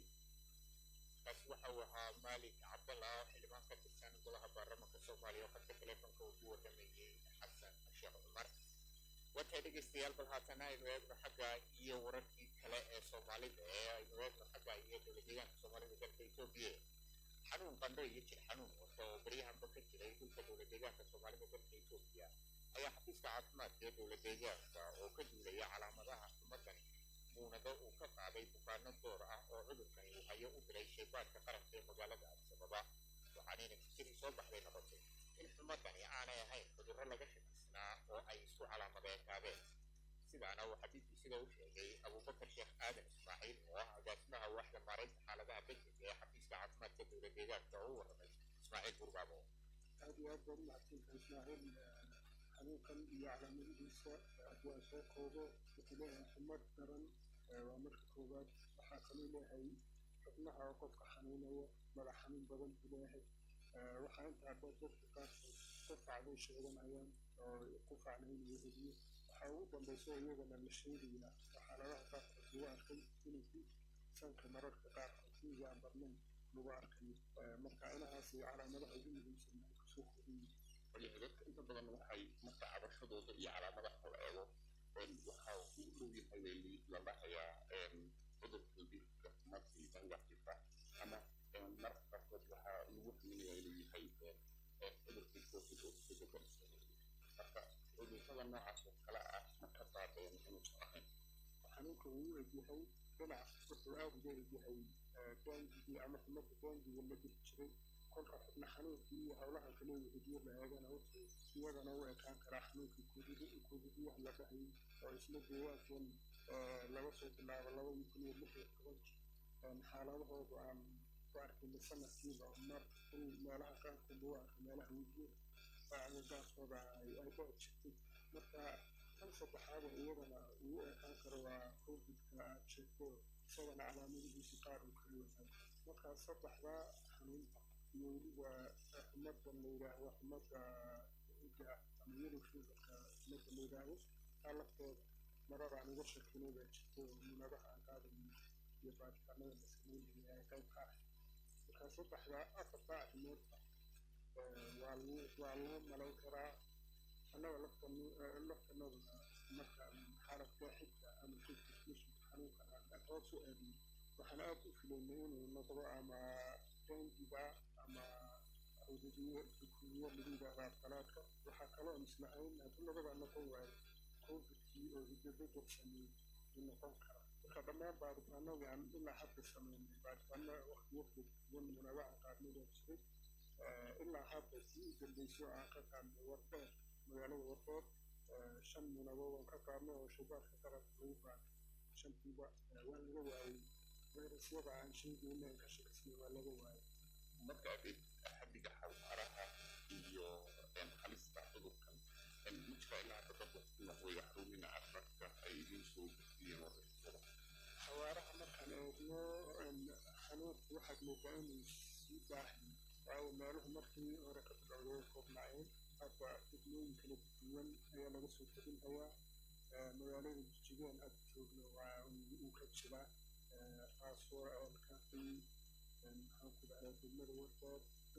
S3: kaasi waxa uu ahaa maalik cabdalla oo xildhibaan ka tirsan golaha baarlamaanka soomaaliya oo khadka taleefonka uu ku waramayey xasan sheekh cumar watay dhegeystayaal bal haatana aynu eegno xagga iyo wararkii kale ee soomaalida ee aynu eegno xagga iyo dowladdeegaanka soomaalida dalka etoobiya xanuun qandho iyo jir xanuun wato baryahanba ka jiray dhulka dowladdeegaanka soomaalida dalka etoobiya
S7: ayaa xafiiska caafimaadka ee dowla deegaanka oo ka duulaya calaamadaha xumadani muunado uu ka qaaday bukaano door ah oo cudurkani uu hayo u diray shaybaadka qaranka ee magaalada addisababa waxaanay natiijadii soo baxday noqotay in xumadani aanay ahayn cudurro laga shakisnaa oo ay isku calaamadeekaadeen sidaana waxaa b b sida u sheegay abubakar sheekh aadan ismaaciil oo ah agaasimaha waaxda maaraynta xaaladaha degdega ee xafiiska caafimaadka dowla deegaanka oo u warramay ismaaciil burbaabo
S6: aad iyo aad baan umahadsantahay ismaaciil xanuunkan iyo calaamadihiisa haddii aan soo koobo wuxuu leeyahay xumad daran waa marka koowaad waxaa kaloo leeyahay xubnaha oo qofka xanuunaya madax xanuun badan buu leeyahay waxaa intaa dheer dadka qaarkood qufacbay sheeganayaan oo qufacna inuu heliyo waxaa ugu dambaysa iyagana la sheegayaa xaaladaha qaarkood lagu arkay inuu sanka mararka qaarkood fiiga aan barnayn lagu arkayo marka inahaas calaamadaha ugu muhiimsan ay kusoo kordhiyin
S7: waliba dadka inta badan waxay marka cabashadooda iyo calaamadaha la eego waxaa u dhow yahay la dhahayaa cudurka dilka markii dangaxifa ama marka qaarkood waxaa lagu xuminayaa inuu yahay cudurkii covid oo isku bedelsan marka cudurrada noocaas oo kale ah ma ka qaadeen inuusan ahayn
S6: xanuunka uu u egyahay dhinac wuxuu aad uga egyahay daangigii ama xumada daangiga la diri jiray kolka xubna xanuunkii iyo howlaha kale wehediyo la eegana wuxuu iyagana u ekaan karaa xanuunkii kuudidiyaha la dhahayay oo isla deegaankan laga soo bilaabo labadii kun iyo lix iyo tobankii xaaladahoodu aan ku arkayna sanadkiiba mar in meelaha qaarkood lagu arko meelaha wejiyada agagaaskooda ay ay dhici jirtay marka kan saddexaada iyagana ugu ekaan karo waa covidka aad sheegto isagana calaamadihiisi qaar uu kala yahay marka saddexdaa xanuunta iyo weliba xumadan la yidhaahdo xumada hidda ah ama yellow feverka xumada la yidhaahdo taa lafteeda marar aan uga shekinay baa jirto munadaha aan qaadayn iyo baaritaanada la sameynaya ay qayb ka ahay marka saddexdaa afartaa arrimoodba waa lagu waa lagu malayn karaa annaga laftan laftanaduna marka xaaladka xigta ama transmission xanuunkan aan hoos u aadno waxaan aad u filaynay inuu noqdo ama dengiga ama cududiyo dukumiyo lagu yidhaahdaa talaadka waxaa kaloo islahayn haddii labada noqon waayo covidkii oo hidabedel sameeyey uu noqon kara marka dhammaan baaritaanadii aan ilaa hadda sameynay baaritaano waqtiyo kala duwan munaabaca qaarnida jiray ilaa hadda sii u dambeysay aan ka qaadnay wardeer magaalada wardeer shan munaabo waan ka qaadnay oo shubaarka qaranka lagu qaaday shantiiba waa laga waayey fayrasyada aan sheegayna aan ka shakisnay waa laga waayey
S7: marka adeeg xaddiga xawaaraha iyo halista cudurkan midka ilaa hadda dad waxweeye xarumina caafimaadka ay idin soo gudbiyeen waraysyada
S6: xawaaraha markaan eegno xanuunku waxaad moodaa inuu sii baahay waayo meeluhu markii hore ka bilowday way koobnaayeen hadda degmooyin kala duwan ayaa laga soo teginhayaa magaalada jijigeen hadda joogno waa uu ka jiraa taasoo elkaqii maxaan ku dhahdaa degmada wardeer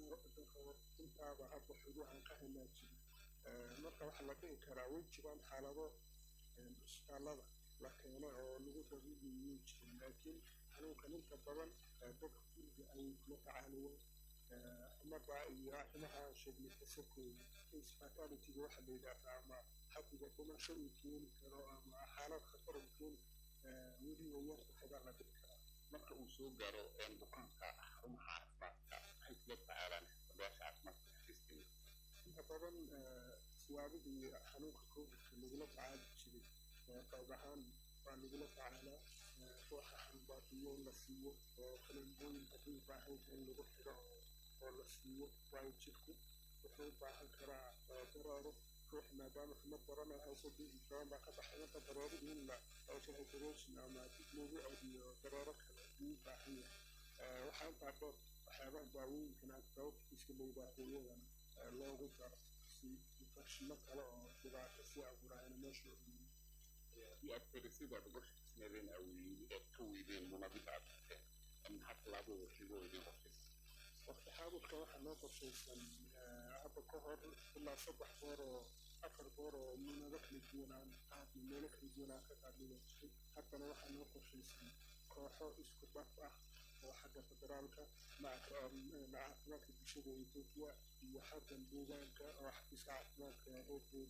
S6: intaaba hadda xuduuhan ka helaa jira marka waxaa la dhihi karaa way jiraan xaalado isbitaallada la keenay oo lagu dabiibayay jirin laakiin xanuunkan inta badan dadka guriga ayay kula tacaaliyeen xumada iyo arrimaha aan sheegnay kasakooda fatalitiga waxa la yidhaahdaa ama xaddiga dhimasho uu keeni karo ama xaalad khatar uu keeni weliba yar waxbaa la dhihi karaa
S7: marka uu soo gaaro bukaanka xarumaha caafimaadka waxay kula tacaalaan xirfadayaasha caafimaadka xafiiskeenna
S6: inta badan siyaabadii xanuunka covidka lagula tacaali jiray qayb ahaan waa lagula tacaalaa ruuxa xanbaatiyo in la siiyo oo kaleembooyin haddii baahan in lagu xiro oo oo la siiyo waayo jirku wuxuu u baahan karaa dareero ruux maadaama xumad daranay hayso dhiigi badan baa ka baxay marka dareeradii in la rehydration ama dib loogu celiyo dareero kale ayuu u baahan yahay waxaa intaa dheer waxyaabaha daawooyinkan antibioticska la yidhaahdo iyadana loogu daro si infecshino kale oo dhibaato sii abuuraayana meesha ogiyin
S7: haddii aad farisyada uga shakisnaadeen aad ka weydeen munabida aad qabteen maxaa tallaabada waxigo idin qorshaysa
S6: waqti xaadirka waxaa noo qorshaysan hadda ka hor ilaa saddex goor oo afar goor oo muunado kala duwan aan qaadno meelo kala duwan aan ka qaadnay jiray haddana waxaa noo qorshaysan kooxo isku dhaf ah oo xagga federaalka maca caafimaadka bulshada etoobiya iyo xaggan deegaanka oo xafiiska caafimaadka ee deegaan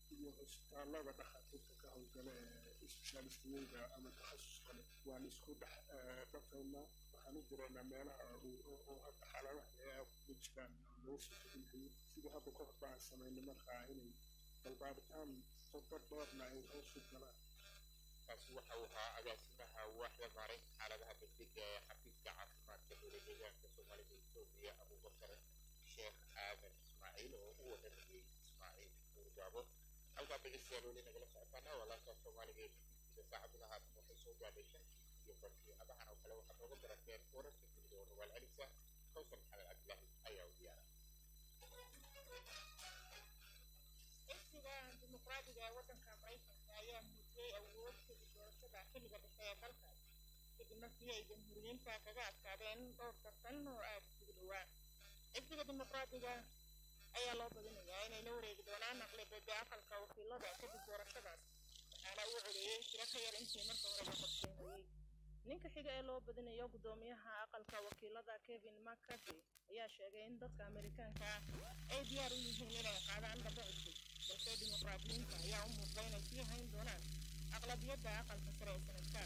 S6: iyo cisbitaallada dhakhaatiirta ka howlgala ee isbitaalistiyada ama takhasus kale waan isku dhex dhafaynaa waxaan u direynaa meelaha oo hadda xaaladaha ay kuga jiraan loo soo teginayo sidii hadda ka hor baan samaynay markaa inay balbaaritaan qodo dheerna ay hoosu galaan
S7: kaasi waxa uu ahaa agaasimaha waaxda maareynta xaaladaha degdega ee xafiiska caafimaadka dowla deegaanka soomaalida etoobiya abubakar sheekh aadan ismaaciil oo u waramayey ismaaciil muurgaabo halkaa dhegeystayaal weli nagala socotaana waa laanta soomaaliga ee bbcda saacaduna haatan waxay soo gaadhay shantii iyo barkii adahan oo kale waxaad nooga barateen wararka dunida oo rawaal celisa kawsar maxamed cabdilaahi ayaa u diyaara
S4: xisbiga dimuqraadiga ee waddanka maraykanka ayaa muujiyey awood kadib doorashada xilliga dhexe ee dalkaas kadib markii ay jamhuuriyiinta kaga adkaadeen dhowr tartan oo aada isugu dhowaa xisbiga dimuqraadiga ayaa loo badinayaa inay la wareegi doonaan aqlabiyada aqalka wakiilada kadib doorashadaas waxaana uu codeeyey tiro ka yar intii marka horeba qorsheynayey ninka xiga ee loo badinayo guddoomiyaha aqalka wakiilada kevin mccarthy ayaa sheegay in dadka amerikaanka ah ay diyaar u yihiin inay qaadaan dhabo cusub balse dimuqraadiyiinta ayaa u muuqda inay sii hayn doonaan aqlabiyadda aqalka sare ee sanadka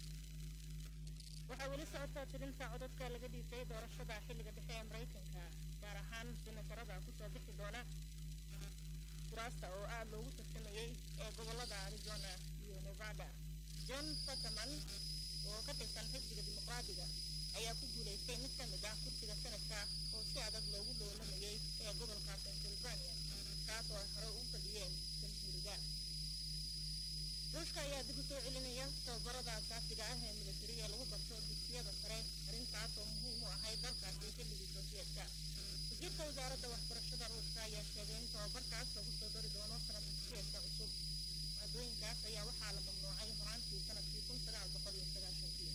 S4: waxaa weli socota tirinta codadka laga dhiibtay doorashada xilliga dhexe ee maraykanka gaar ahaan senatarada kusoo bixi doona kuraasta oo aada loogu tartamayey ee gobolada arizona iyo nevada john fataman oo ka tirsan xisbiga dimuqraadiga ayaa ku guulaystay mid ka mid ah kursiga sanadka oo si adag loogu loolamayey ee gobolka pennsylvania kaas oo ay hore u fadhiyeen jamhuuriga ruushka ayaa dib u soo celinaya tababarada asaasiga ah ee militariga lagu barto dugsiyada sare arrintaas oo muhiim u ahayd dalkaasi xilligii sofiyeedka wasiirka wasaaradda waxbarashada ruushka ayaa sheegay in tababarkaas lagu soo dari doono sanad dugsiyeedka cusub maadooyinkaas ayaa waxaa la mamnuucay horaantii sanadkii kun sagaal boqol iyo sagaashankii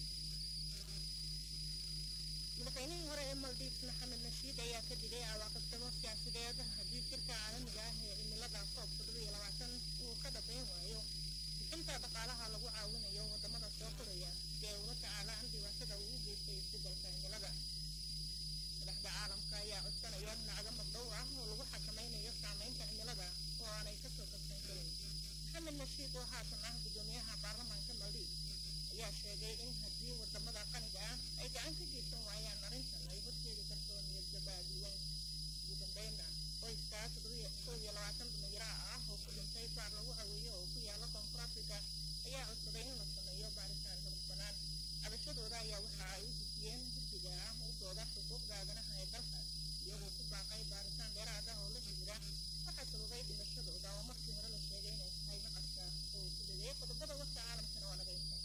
S4: madaxweynihii hore ee maldives maxamed nashiid ayaa ka digay cawaaqibtimo siyaasadeed haddii shirka caalamiga ah ee cimilada koob toddoba iyo labaatan uu ka dhabayn waayo bixinta dhaqaalaha lagu caawinayo wadamada soo koraya si ay ula tacaalaan dhibaatada uu u geystay isbedelka cimilada madaxda caalamka ayaa codsanaya lacago magdhow ah oo lagu xakamaynayo saameynta cimilada oo aanay kasoo kabsan karin maxamed nashiid oo haatan ah guddoomiyaha baarlamaanka maldives ayaa sheegay in haddii wadamada qaniga ah ay gacan ka geysan waayaan arrintan ay horseedi karto niyadjabaadiweyn ugu dambeynna qoyska kow iyo labaatan dhalinyaro ah oo ku dhintay baar lagu caweeyo oo ku yaala koonfur africa ayaa codsaday in la sameeyo baaritaan madax bannaan cabashadooda ayaa waxa ay u gudbiyeen guddiga ah u dooda xuquuqda aadanaha ee dalkaas iyagoo ku baaqay baaritaan dheeraad ah oo la xiriira waxaa sababay dhimashadooda oo markii hore la sheegay inay tahay naqaska oo ku leeyahay qodobada warka caalamkana waa naga inta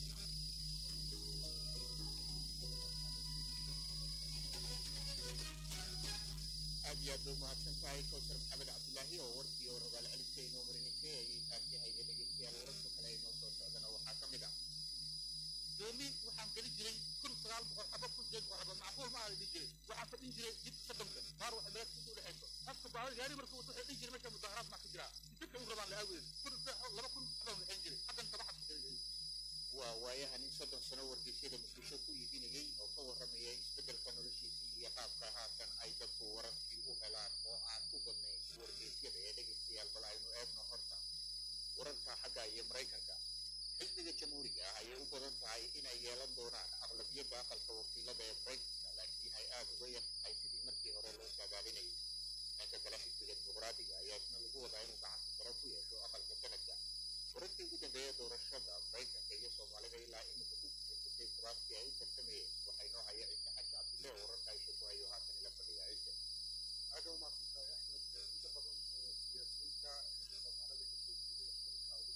S7: aad iyo aad bay umahadsan tahay kowsar maxamed cabdilaahi oo warkii oo rogaal celinta inoo marinaysay ayay taasi hayda dhegeystayaal wararka kale ee noo soo socdana waxaa ka mid ah
S1: doomi waxaan geli jiray kun sagaal boqol xaba kun sideed boqol xaba macquul ma aala dhihi jiray waxaan fadhin jiray jidka soddonka qaar waxay meelaad inta udhexayso qofka baahada gaari marka wato waxay dhihi jiray meesha mudaharaad maa ka jiraa jidka u rabaan la aaweed kun laba kun xabaan waxayn jiray haddan tabaxad ka jiray
S7: waa waayaha nin soddon sano wargeysyada muqdisho ku iibinayay oo ka warramaya isbeddelka noloshiisii iyo qaabka haatan ay dadku wararkii u helaan oo aan ku badnayn wargeysyada ee dhegeystayaal bal aynu eegno horta wararka xagga iyo maraykanka xisbiga jamhuuriga ah ayay u badan tahay inay yeelan doonaan aqlabiyadda aqalka wakiilada ee maraykanka laakiin ay aada uga yar tahay sidii markii hore loo saadaalinayay dhanka kale xisbiga dimuqraadiga ayaa isna lagu wadaa inuu gacanta sare ku yeesho aqalka sanadka wararkii ugu dambeeya doorashada maraykanka iyo soomaalida ilaa imika ku guulaysatay kuraastii ay u tartamayeen waxay noo haya ciise xaji cabdille oo wararka ay shukuhayo haatan ila fadhiya ciise
S5: aad u mahadsantahay axmed inta badan siyaasiyiinta soomaalida kasoo jeeday dalka ugu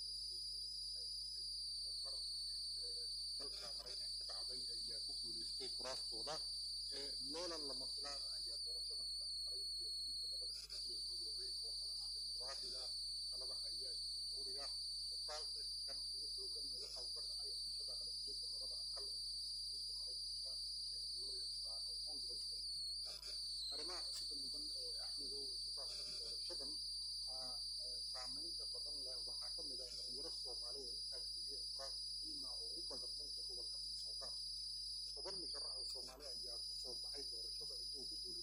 S5: mar dalka maraykanka ka dhacday ayaa ku guulaystay kuraastooda loolan lama filaan ayaa doorashada ku dhex maray siyaasiyiinta labada xisbi ee midoobay oo kala ah dimuqraadiga talada haya iyo jamhuuriga mustaalka kan ugu xooganna waxa uu ka dhacay xisada qalabiyada labada aqal ee siyaasiyiinta maraykanka ee loo yaqaano kongreska arrimaha cusubka mudan ee axmedow ku saabsan doorashadan saameynta badan leh waxaa ka mid ah dhalinyaro soomaaliya u taageeriyeen kuraas muhiima oo u badan dhanka gobolka minnesota toban musharax oo soomaali ayaa ku soo baxay doorashada intuu ku guulaystay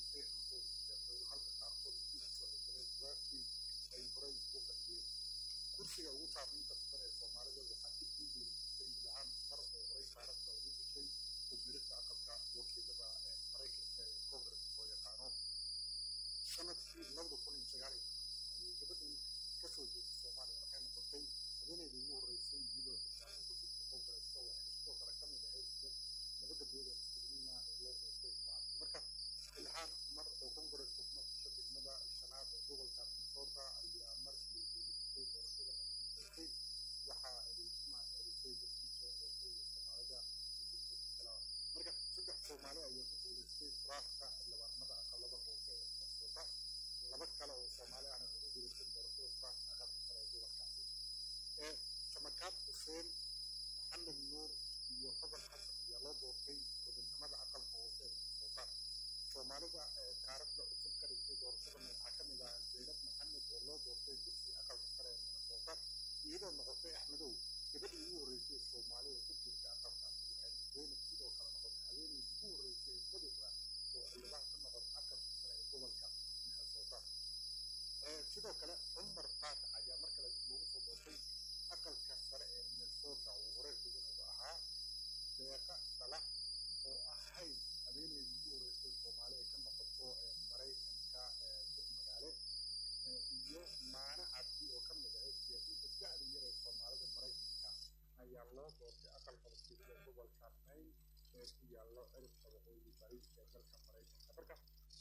S5: saamaynta badan ee soomaalida waxaa dib u guuleysatay ilhaan mar oo horey taariikhda ugu gashay wasiirada aqalka wakiilada ee maraykanka ee congress oo yaqaano sanadkii labada kun iyo sagaal iyo toban ayay gabadhan kasoo jeeday soomaaliya waxay noqotay habeeneydii ugu horreysay iyadoo xildhibaan ku jirta congresska waxay sidoo kale ka mid ahayd dad laba gabdhood oo muslimiina ee loo doortay jimacadii marka ilhaan mar oo congresska kuma gasho degmada shanaad ee gobolka minnesota ayaa markii guuleysatay doorashada madaxweynetay waxa ay mahadcelisay dadkii soo doortay ee soomaalida ku jirtay kala marka saddex soomaali ayaa ku guuleystay kuraasta xildhibaanada aqalada hoose ee minnesota laba kale oo soomaali ahna ugu guuleystay doorashada kuraasta aqalka sare ee gobolkaasi ee samakaad xuseen maxamed nuur iyo xasan xasan ayaa loo doortay gobonnimada aqalka hoose ee minnesota soomaalida ee taariikhda cusub ka dhigtay doorashadan waxaa ka mid ah zaynab maxamed oo loo doortay kursiga aqalka sare ee minnesota iyadoo noqotay axmedow gabadhii ugu horreysay ee soomaali oo ku jirta aqalkaasi waxayna zaynab sidoo kale noqotay haweeneydii ugu horreysay ee madow ah oo xildhibaan ka noqota aqalka sare ee gobolka minnesota sidoo kale cumar faat ayaa mar kale dib loogu soo doortay aqalka sare ee minnesota uu horeer gudanaga ahaa deeqa salax oo ahayd habeeneydii ugu horreysay soomaali ay ka noqoto maraykanka dib magaale iyo maana cabdi oo ka mid ahayd siyaasiyiinta da'da yar ee soomaalida maraykanka ayaa loo doortay aqalka wakiilada gobolka maine ee ku yaallo ciribka waqooyi bari ee dalka maraykanka marka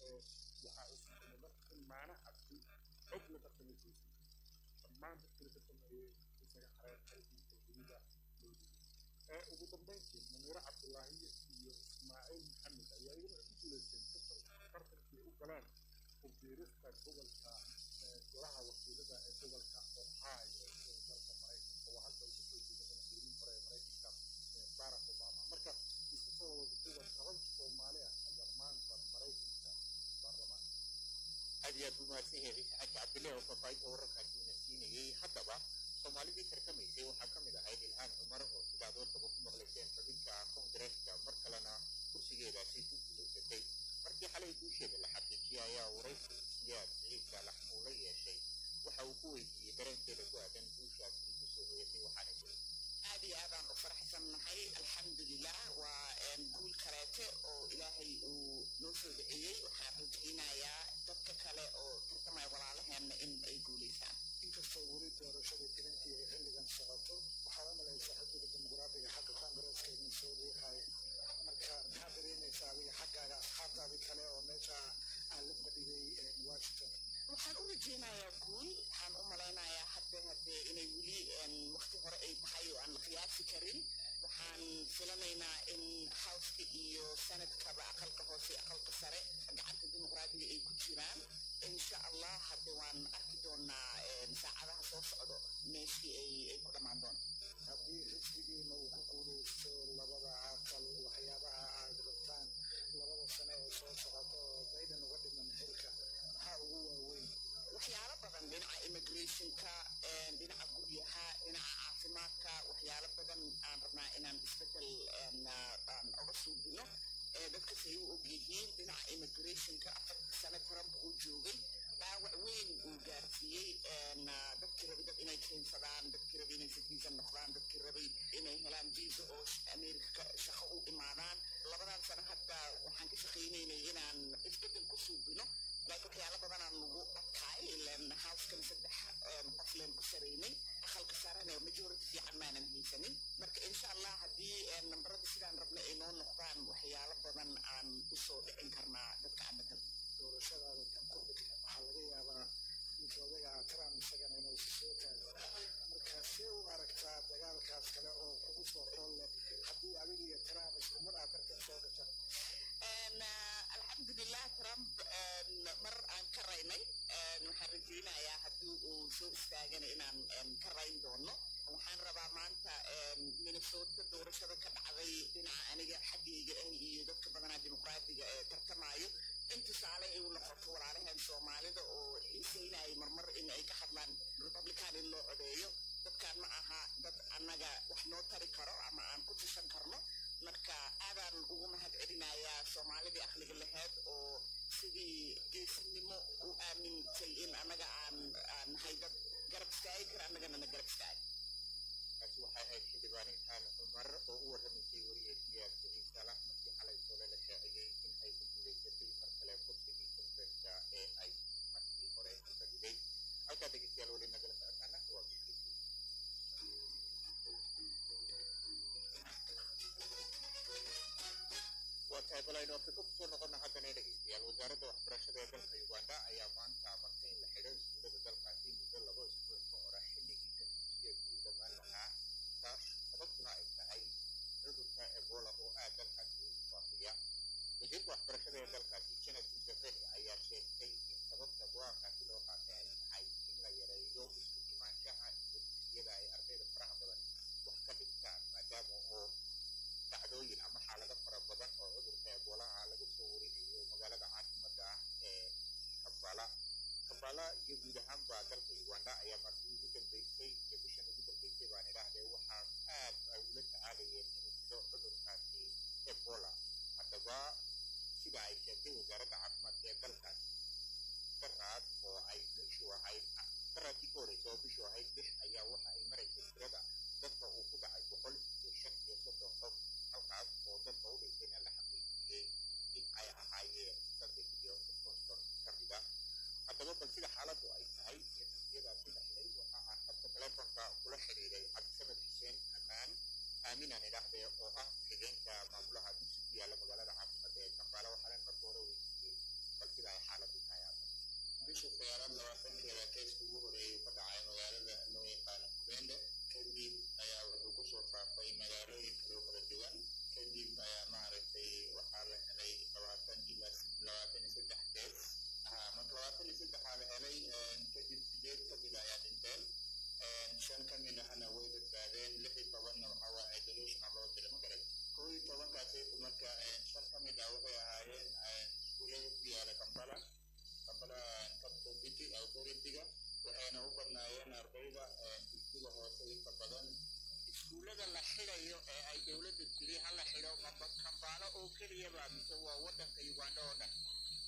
S5: waxaa uu sameeyey marka in maana cabdi cod laga samaysiisay dhammaan dadkii laga sameeyey isaga xareen xilkiisa dunida loo diiday ugu dambeyntii muniiro cabdulaahi iyo ismaaciil maxamed ayaa iyaguna ku guuleysteen tartankii u galeen ku-biirista gobolka golaha wakiilada ee gobolka ohio ee dalka maraykanka waa halka uu kasoo jeeda madaxweynihii hore ee maraykanka barack obama marka isku soo wada duwan toban soomaali ah ayaa maanta maraykanka baarlamaan
S7: aad iyo aad buu mahadsan yahay ciise xaji cabdille oo faahfaahinta wararkaasi una siinayey haddaba soomaalidii tartamaysay waxaa ka mid ahayd ilhaan cumar oo sidaad warkaba ku maqlayseen xubinka koongareeska mar kalena kursigeedaasi ku guulaysatay markii xalay guusheeda la xaqiijiyay ayaa waraysi siyaad siciid saalax uu la yeeshay waxa uu ku weydiiyey dareenkeeda ku aadan guushaasi kusoo hoyatay waxaana jiray
S8: aad iyo aadaan u faraxsannahay alxamdulilah waa guul kaleete oo ilaahay uu noo soo duceeyey waxaan rajaynayaa dadka kale oo tartamaya walaalaheenna in ay guulaysaan
S9: inkastoo weli doorashada tirintii ay xilligan socoto waxaa u malaysaa xisbiga dimuqraadiga xagga koongareeska inuu soo riixayo marka maxaa dareemaysaa adiga xaggaaga asxaabtaadi kale oo meesha aan la fadhiyay washington
S8: waxaan u rajaynayaa guul waxaan u malaynayaa hadda haddee inay weli waqti hore ay tahay oo aan la qiyaasi karin waxaan filanaynaa in howska iyo sanadkaba aqalka hoose aqalka sare gacanta dimuqraadiga ay ku jiraan insha allah hadde waan arki doonaa saacadaha soo socdo meeshii ay ay ku dhammaan doonto
S9: haddii xisbigiina uu ku guulaysto labada aqal waxyaabaha aad rabtaan labada sane ee soo socota oo baydan uga dhiman xilka maxaa ugu waaweyn
S8: waxyaalo badan dhinaca immigrationka dhinaca guryaha dhinaca caafimaadka waxyaalo badan aan rabnaa inaan isbedel aan oga suubino dadka say u ogyihiin dhinaca immigrationka afartii sane trump uu joogay dhaawac weyn uu gaarsiiyey dadkii rabay dad inay keensadaan dadkii rabay inay citizen noqdaan dadkii rabay inay helaan visa oo amerika shaqo u imaadaan labadan sano hadda waxaan ka shaqaynaynay inaan isbedel ku suubino laakiin waxyaalo badanaan nagu adkaay ilan howskan saddex qof leen ku saraynay aqalka sarena majority fiican maanan haysanin marka insha allah haddii nambarada sidaan rabna ay noo noqdaan waxyaalo badan aan usoo dhicin karnaa dadka aan matal
S9: doorashadaada tan ku xigta waxaa laga yaabaa ninka odaga trump isagana inuu soo taago marka see u aragtaa dagaalkaas kale oo kugu soo qool leh haddii adiga iyo trump isku mar aad tartan soo gasha
S8: alxamdulilah trump mar aan ka raynay waxaan rajaynayaa haddii uu soo istaagana inaan ka rayn doono waxaan rabaa maanta minnesota doorashada ka dhacday dhinaca aniga xaggayga ah iyo dadka badanaa dimuqraadiga ee tartamayo in tusaale ay u noqoto walaalaheen soomaalida oo xiiseynayay marmar in ay ka hadlaan republican in loo codeeyo dadkaan ma aha dad annaga wax noo tari karo ama aan ku tushan karno marka aadaan ugu mahad celinayaa soomaalidii aqliga laheyd oo sidii geesinimo u aamintay in annaga aan nahay dad garab istaagi kara annagana na garab istaagi
S7: halkaa dhegeystayaal weli nagala socotaana waa BBC. waa tahay balaynu afrika kusoo noqona haddana dhegeystayaal wasaaradda waxbarashada ee dalka uganda ayaa maanta amartay in la xidho iskuullada dalkaasi muddo laba isbuuc ka hora xilligii sanadkiisii uu dhammaan lahaa taas sababtuna ay tahay cudurka ebola oo aad dalkaasi ugu faafiya wasiirka waxbarashada ee dalkaasi janet museveni ayaa sheegtay in sababta go-aankaasi loo qaatay ay tahay in la yareeyo isku imaanshaha iyo dugsiyada ay ardayda faraha badan wax ka dhigtaan maadaama oo dhacdooyin ama xaalado fara badan oo cudurka ebolaha laga soo warinayo magaalada caasimada ah ee kambala kambala iyo guud ahaanba dalka uganda ayaa markii ugu dambeysay iyo bishan ugu dambeysay baan idhaahdee waxaa aad ay ula tacaalayeen inuu fido cudurkaasi ebola haddaba sida ay sheegtay wasaaradda caafimaadka ee dalkaas daraad oo ay bishu ahayd daraadkii ka horeysa oo bishu ahayd lix ayaa waxa ay maraysay tirada dadka uu ku dhacay boqol iyo shan iyo soddon qof halkaas oo dadka u dhintayna la xaqiijiyey in ay ahaayeen saddex iyo konton ka mid ah haddaba bal sida xaaladdu ay tahay iyo nafsiyadaasi la xidhay waxa aan habka telefonka kula xiriiray cabdisamed xuseen ammaan aaminaan idhaahdee oo ah xigeenka maamulaha dugsi ku yaalla magaalada caasimada ee kambala waxaana marka hore weydiiyey bal sida ay xaaladdu tahay hadda
S1: bisha sagaalaad labaatankeeda keeska ugu horeeyay ka dhacay magaalada loo yaqaano kubende kadib ayaa wuxuu kusoo faafay magaalooyin kaloo kala duwan kadib ayaa maaragtay waxaa la helay labaatan ilaa labaatan iyo saddex kees marka labaatan iyo saddexaa la helay kadib sideed ka mid ayaa dhinteen shan ka mid ahna way badbaadeen lix iyo tobanna waxaa waa isolationa loo diray magarat kow iyo tobankaasi marka shan ka mid ah waxay ahaayeen iskuullada ku yaala kampala kampala capital city authority-ga waxayna u badnaayeen ardayda dugsiga hoose inta badan
S7: iskuullada la xidhayo ee ay dowladda tiri ha la xidho maba kambaalo oo keliyaba mise waa waddanka uganda oo dhan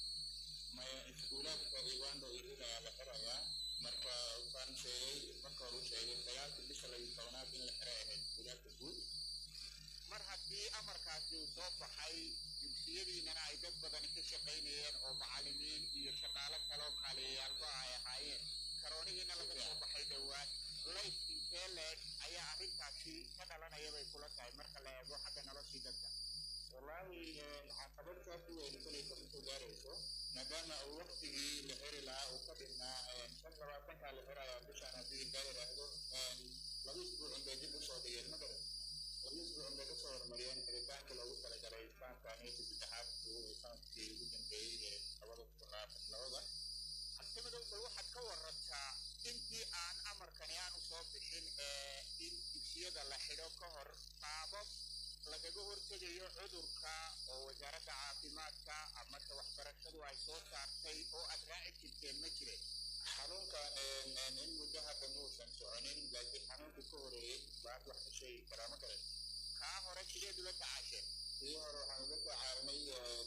S1: maya iskuulaadka uganda idil ayaa la xirayaa marka waxaan sheegay marka hore u sheegay sagaalka bisha layo tobanaad in la xiray ahayd iskuulaadka guud
S7: mar haddii amarkaasi uu soo baxay dugsiyadiinana ay dad badani ka shaqaynayeen oo macallimiin iyo shaqaalo kaloo kaaliyayaal ay ahaayeen karoonihiina laga soo baxay dhowaan lays intee leeg ayaa arrintaasi ka dhalanaya bay kula tahay marka la eego xagga noloshii dadka
S1: wallaahi caqabad saas u weyn kolaysa kusoo gaarayso maadaama uu waqtigii la xiri lahaa uu ka dhignaa shan labaatankaa la xirayaa bishaan haddii intaa yidhaahdo laba isbuucun bay dib usoo dhigeen ma garan laba isbuucun bay kasoo horumariyeen xiritaanka loogu talagalay sanadkaaniyo saddexaad sanadkii ugu dambeeyey ee labada kun labaatan labada
S7: cabdimadow bal waxaad ka warantaa intii aan amarkani aanu soo bixin ee in dugsiyada la xidho ka hor qaabab lagaga hortegayo cudurka oo wasaaradda caafimaadka marka waxbarashadu ay soo saartay oo aad raaci jirteen ma jireen
S1: xanuunkan in muddo hadda muusan soconin laakiin xanuunka ka horeeyey baad wax ka sheegi karaa ma garan
S7: kaa hore sideed ula tacaasheen
S1: kii hore waxaan ula tacaalnay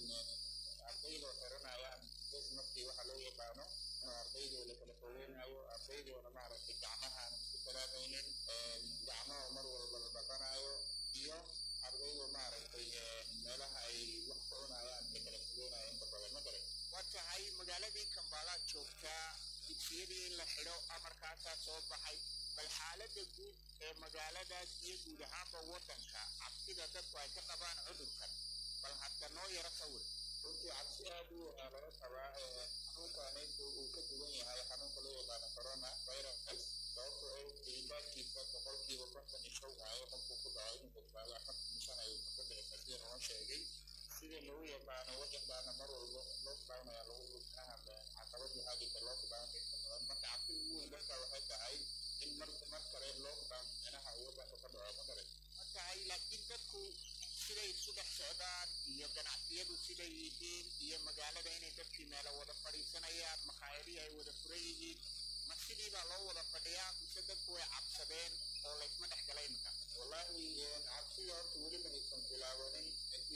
S1: ardayda xiranayaan bes markii waxa loo yaqaano ardaydoo la kala fogeynayo ardaydoona maaragtay gacmahaan isku salaamaynin gacmaha mar walba la dhaqanayo iyo ardaydoo maaragtay meelaha ay wax ka cunayaan la kala fogeynayo inta badan ma garan
S7: waa tahay magaaladii kambaalaad joogtaa dugsiyadii in la xidho amarkaasaa soo baxay bal xaaladda guud ee magaaladaas iyo guud ahaanba waddanka cabsida dadku ay ka qabaan cudurkan bal hadda noo yaro sawir
S1: runtii cabsi aad u weynaa laga qabaa xanuunkaanaysu uu ka duwan yahay xanuunka loo yaqaano corona virus sababtoo ay gelitaankiisa boqolkiiba konton iyo show waayo qofku ku dhaco inuu badbaado afartan shan ayuu ka bixisa sida noo sheegay sida lagu yaqaano waddankaana mar walba lockdown ayaa lagu rugsanaha caqabad waxaa jirta lockdown inta badan marka cabsida ugu weyn dadka waxay tahay in mar mar kale lockdown micnaha uu waddanka ka dhaco ma garan
S7: ma tahay laakiin dadku siday isu dhex socdaan iyo ganacsiyadu siday yihiin iyo magaalada inay dadkii meelo wada fadhiisanayaan makhaayadihii ay wada furan yihiin ma sidii baa loo wada fadhiyaa mise dadku way cabsadeen oo laysma dhex galay imika
S1: wallaahi cabsida horta weli ma aysan bilaabanin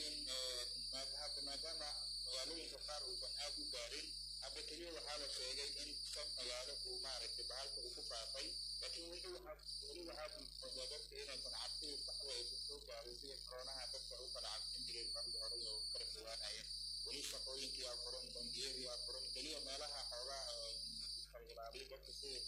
S1: laakiin hadda maadaama magaalooyinka qaar uusan aad u gaarin hadda keliya waxaa la sheegay in shan magaalo uu maaragtay bahalka uu ku faafay laakiin weli waxaa weli waxaad moodaa dadka inaysan cabsida saxda aysan soo gaarin sida koronaha dadka u kala cabsin jireen markii hore oo kala fogaanayeen weli shaqooyinkii aa furan bangiyadii aa furan keliya meelaha xoogaa kala ilaaliya dadka sida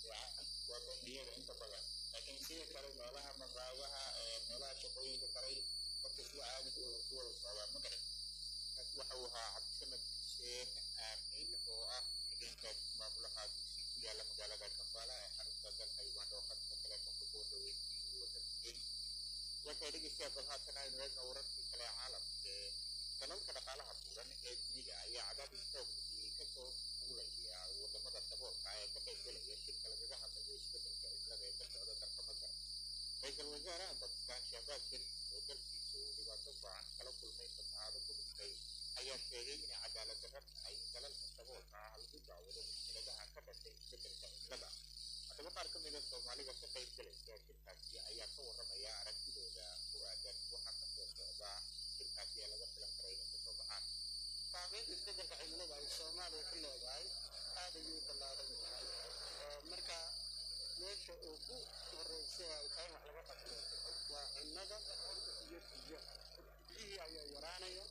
S7: caadi ku wada ku wada socdaan ma garan kaasi waxa uu ahaa cabdisamed xuseen aamin oo ah xigeenka maamulaha dugsi ku yaala magaalada kampala ee xarunta dalka uganda oo khadka taleefonka ku dhaweyntii uu warramiyey waxay dhegeystayaa bal haatan aynu eegna wararkii kale ee caalamka ee dalalka dhaqaalaha buuran ee dunida ayaa cadaadis xoog lihii kasoo fuulaya wadamada daboolka ee ka qaybgalaya shirka lagaga hadlayo isbedelka cimilada ee ka socda dalka masar ra-iisul wasaaraha bakistan shahbaaz sharif oo dalkiisa uu dhibaato baacan kala kulmay fatahaado ku dhintay ayaa sheegay inay cadaalad darro tahay in dalalka daboolka ah lagu daawado mushkiladaha ka dhashay isbedelka cimilada haddaba qaar ka mida soomaalida ka qaybgalaysa shirkaasi ayaa ka warramaya aragtidooda ku aadan waxa kasoo socda shirkaasi ee laga filan kara inay kasoo baxaan
S2: saameynta isbedelka cimilada ay soomaaliya ku leedahay aad ayuu u ballaaran yahay marka meesha ugu horeysa ay tahay wax laga qabto waa cunnada iyo biyaha biyihii ayaa yaraanaya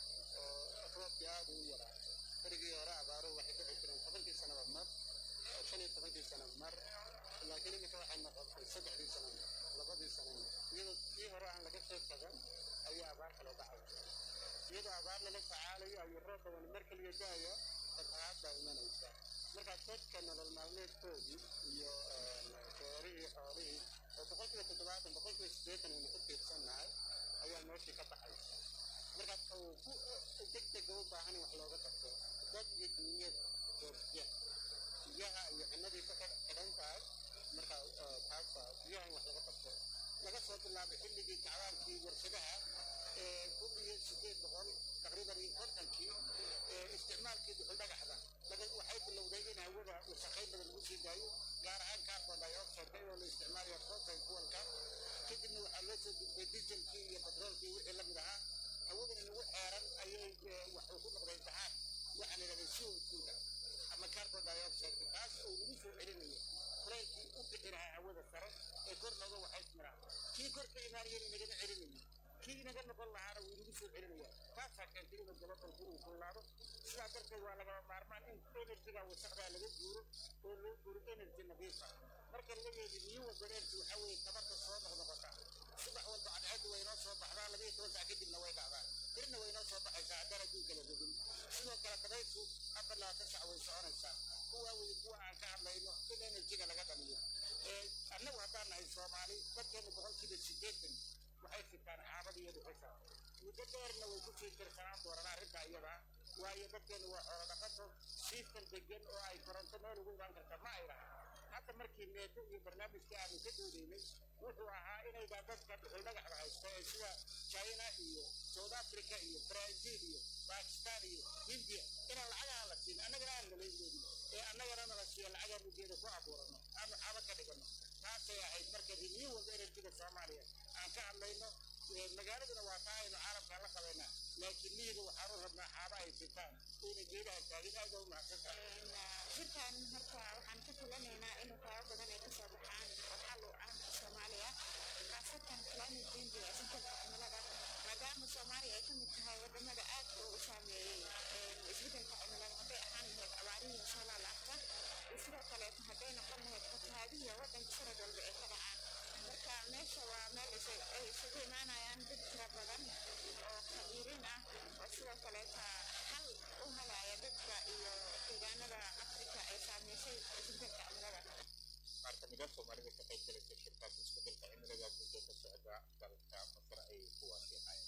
S2: oo roobkii aad u yaraa berigii hore abaaruhu waxay ku xigtireen tobankii sanaba mar shan iyo tobankii sana mar laakiin iminka waxay noqotay saddexdii sana labadii sana iyadoo kii hore aan laga soo tagan ayaa abaar kale dhacaysa iyadoo abaar lala tacaalayo ayuu roob badan mar kaliya da'aya fatahaad baa imanaysa markaa dadka nolol maalmeedkoodii iyo beerihii xoolihii oo boqolkiiba toddobaatan boqolkiiba siddeetan aynu ku tiirsannahay ayaa meeshii ka baxaysa markaa ka ugu degdega u baahan in wax looga qabto dad iyo duunyada oo biyaha biyaha iyo cunnadii ka xidhan tahay markaa taasa biyaha in wax laga qabto laga soo bilaabay xilligii kacbaankii warshadaha ee kun iyo sideed boqol taqriiban iyo kontonkii isticmaalkii duxul dhagaxda waxay bilowday in hawada wasakhayn badan lagu sii daayo gaar ahaan carbon dioxide iyadoo la isticmaalayo fossil fuelka kadibna waxaa loo soo gudbay dieselkii iyo petroolkii wixii lamid ahaa hawadan inagu xeeran ayay waxuu ku noqday imtixaan waxaan idhahday co2da ama carbon dioxide taas oo lagu soo celinayo kulaylkii u bixi lahaa hawada sare ee kor nooga waxaysmiraa kii kor ka imaanayana inagama celinayo kii inaga noqon lahaana wuu inagu soo celinaya taasaa keentay inuu gabadhalku uu kullaado sidaa darteed waa lagama maarmaan in enerjiga wasaqdaa laga guuro oo loo guuro enerji nadiifa marka laga yeedi renewable energy waxaa weeye tabarta soo noqnoqota subax walba cadceeddu way inoo soo baxdaa labaiyo toban sac kadibna way dhacdaa birna way inoo soo baxaysaa haddaan adduunka la rogin sidoo kale dabayshu afar labaatan sac way soconaysaa kuwaa weye kuwa aan ka hadlayno in enerjiga laga dhaliyo annagu haddaan nahay soomaali dadkeenu boqolkiiba siddeetan waxay sitaan xaabad iyo dhuxusha muddo dheerna way ku sii tirsanaan doonaan arrinta iyada waayo dadkeenu waa xoolo dhaqato siistan degan oo ay koronto meel ugu imaan karta ma ay laha hadda markii neeto iyo barnaamijka aanu ka doodaynay wuxuu ahaa inaydaa dadka dhuxul dhagaxda haysta ee sida china iyo south africa iyo brazil iyo bakistan iyo hindiya inaan lacagaha la siin annagana aan nalayndoodin ee annagana nala siiya lacagaan ujeeda ku abuurano aanu xaba ka dhigano taasay ahayd marka renewable energyga soomaaliya aan ka hadlayno magaaladuna waa taa aynu caalamkaan la qabaynaa laakiin miyiga waxaan u rabnaa xaaba ay sitaan oyna geedaha taagin aad u mahadsan tahay
S4: shirkan horta waxaan ka filanaynaa in waxyaabo badan ay kasoo baxaan oo xal u ah soomaaliya khaasatan climate change ee isbedelka cimilada maadaama soomaaliya ay ka mid tahay wadamada aad u u saameeyey isbedelka cimilada hadday ahaan lahayd abaarihii soo laalaabta iyo sidoo kaleeto hadday noqon lahayd fatahaadihi wadanka sanad walba ay ka dhacaan marka meesha waa meel ay isugu imaanayaan dad tira badan oo khabiiriin ah oo sidoo kaleeta xal u helaya dadka iyo deegaanada afrika ay saameysay isbedelka cimilada
S7: qaar ka mida soomaalida ka qayb galaysa shirkaas isbedelka cimilada muddo ka socda dalka masar ay kuwaasi ahaayeen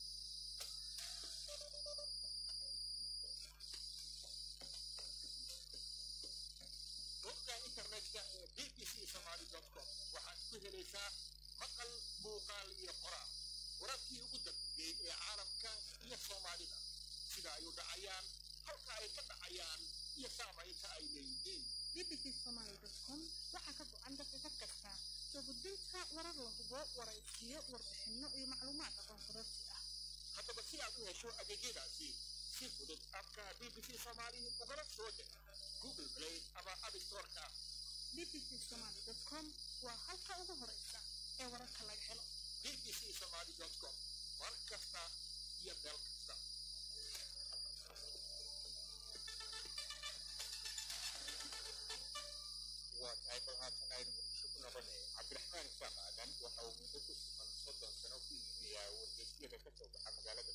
S5: bogga internetka ee b b c somali com waxaad ku helaysaa maqal muuqaal iyo qoraal wararkii ugu dambeeyey ee caalamka iyo soomaalida sida ay u dhacayaan halka ay ka dhacayaan iyo saamaynta ay leeyihiin
S10: bbc somaly.com waxaa ka go-an daqiiqad kasta soo gudbinta warar la hubo waraysiyo warbixino iyo macluumaad aqoon kororsi ah
S5: haddaba si aad u hesho adeegyadaasi si fudud abka b b c somali ugala soo deg google play ama abstoreka
S10: bbc somaly.com waa halka ugu horeysa ee wararka laga helo
S5: b b c somali com mar kasta iyo meel kasta
S7: waa tahay bal haatan aynu muqdisho ku noqonay cabdiraxmaan isaaq aadan waxa uu muddo ku sugan soddon sano ku iibiyaa wargeysyada ka soo baxa magaalada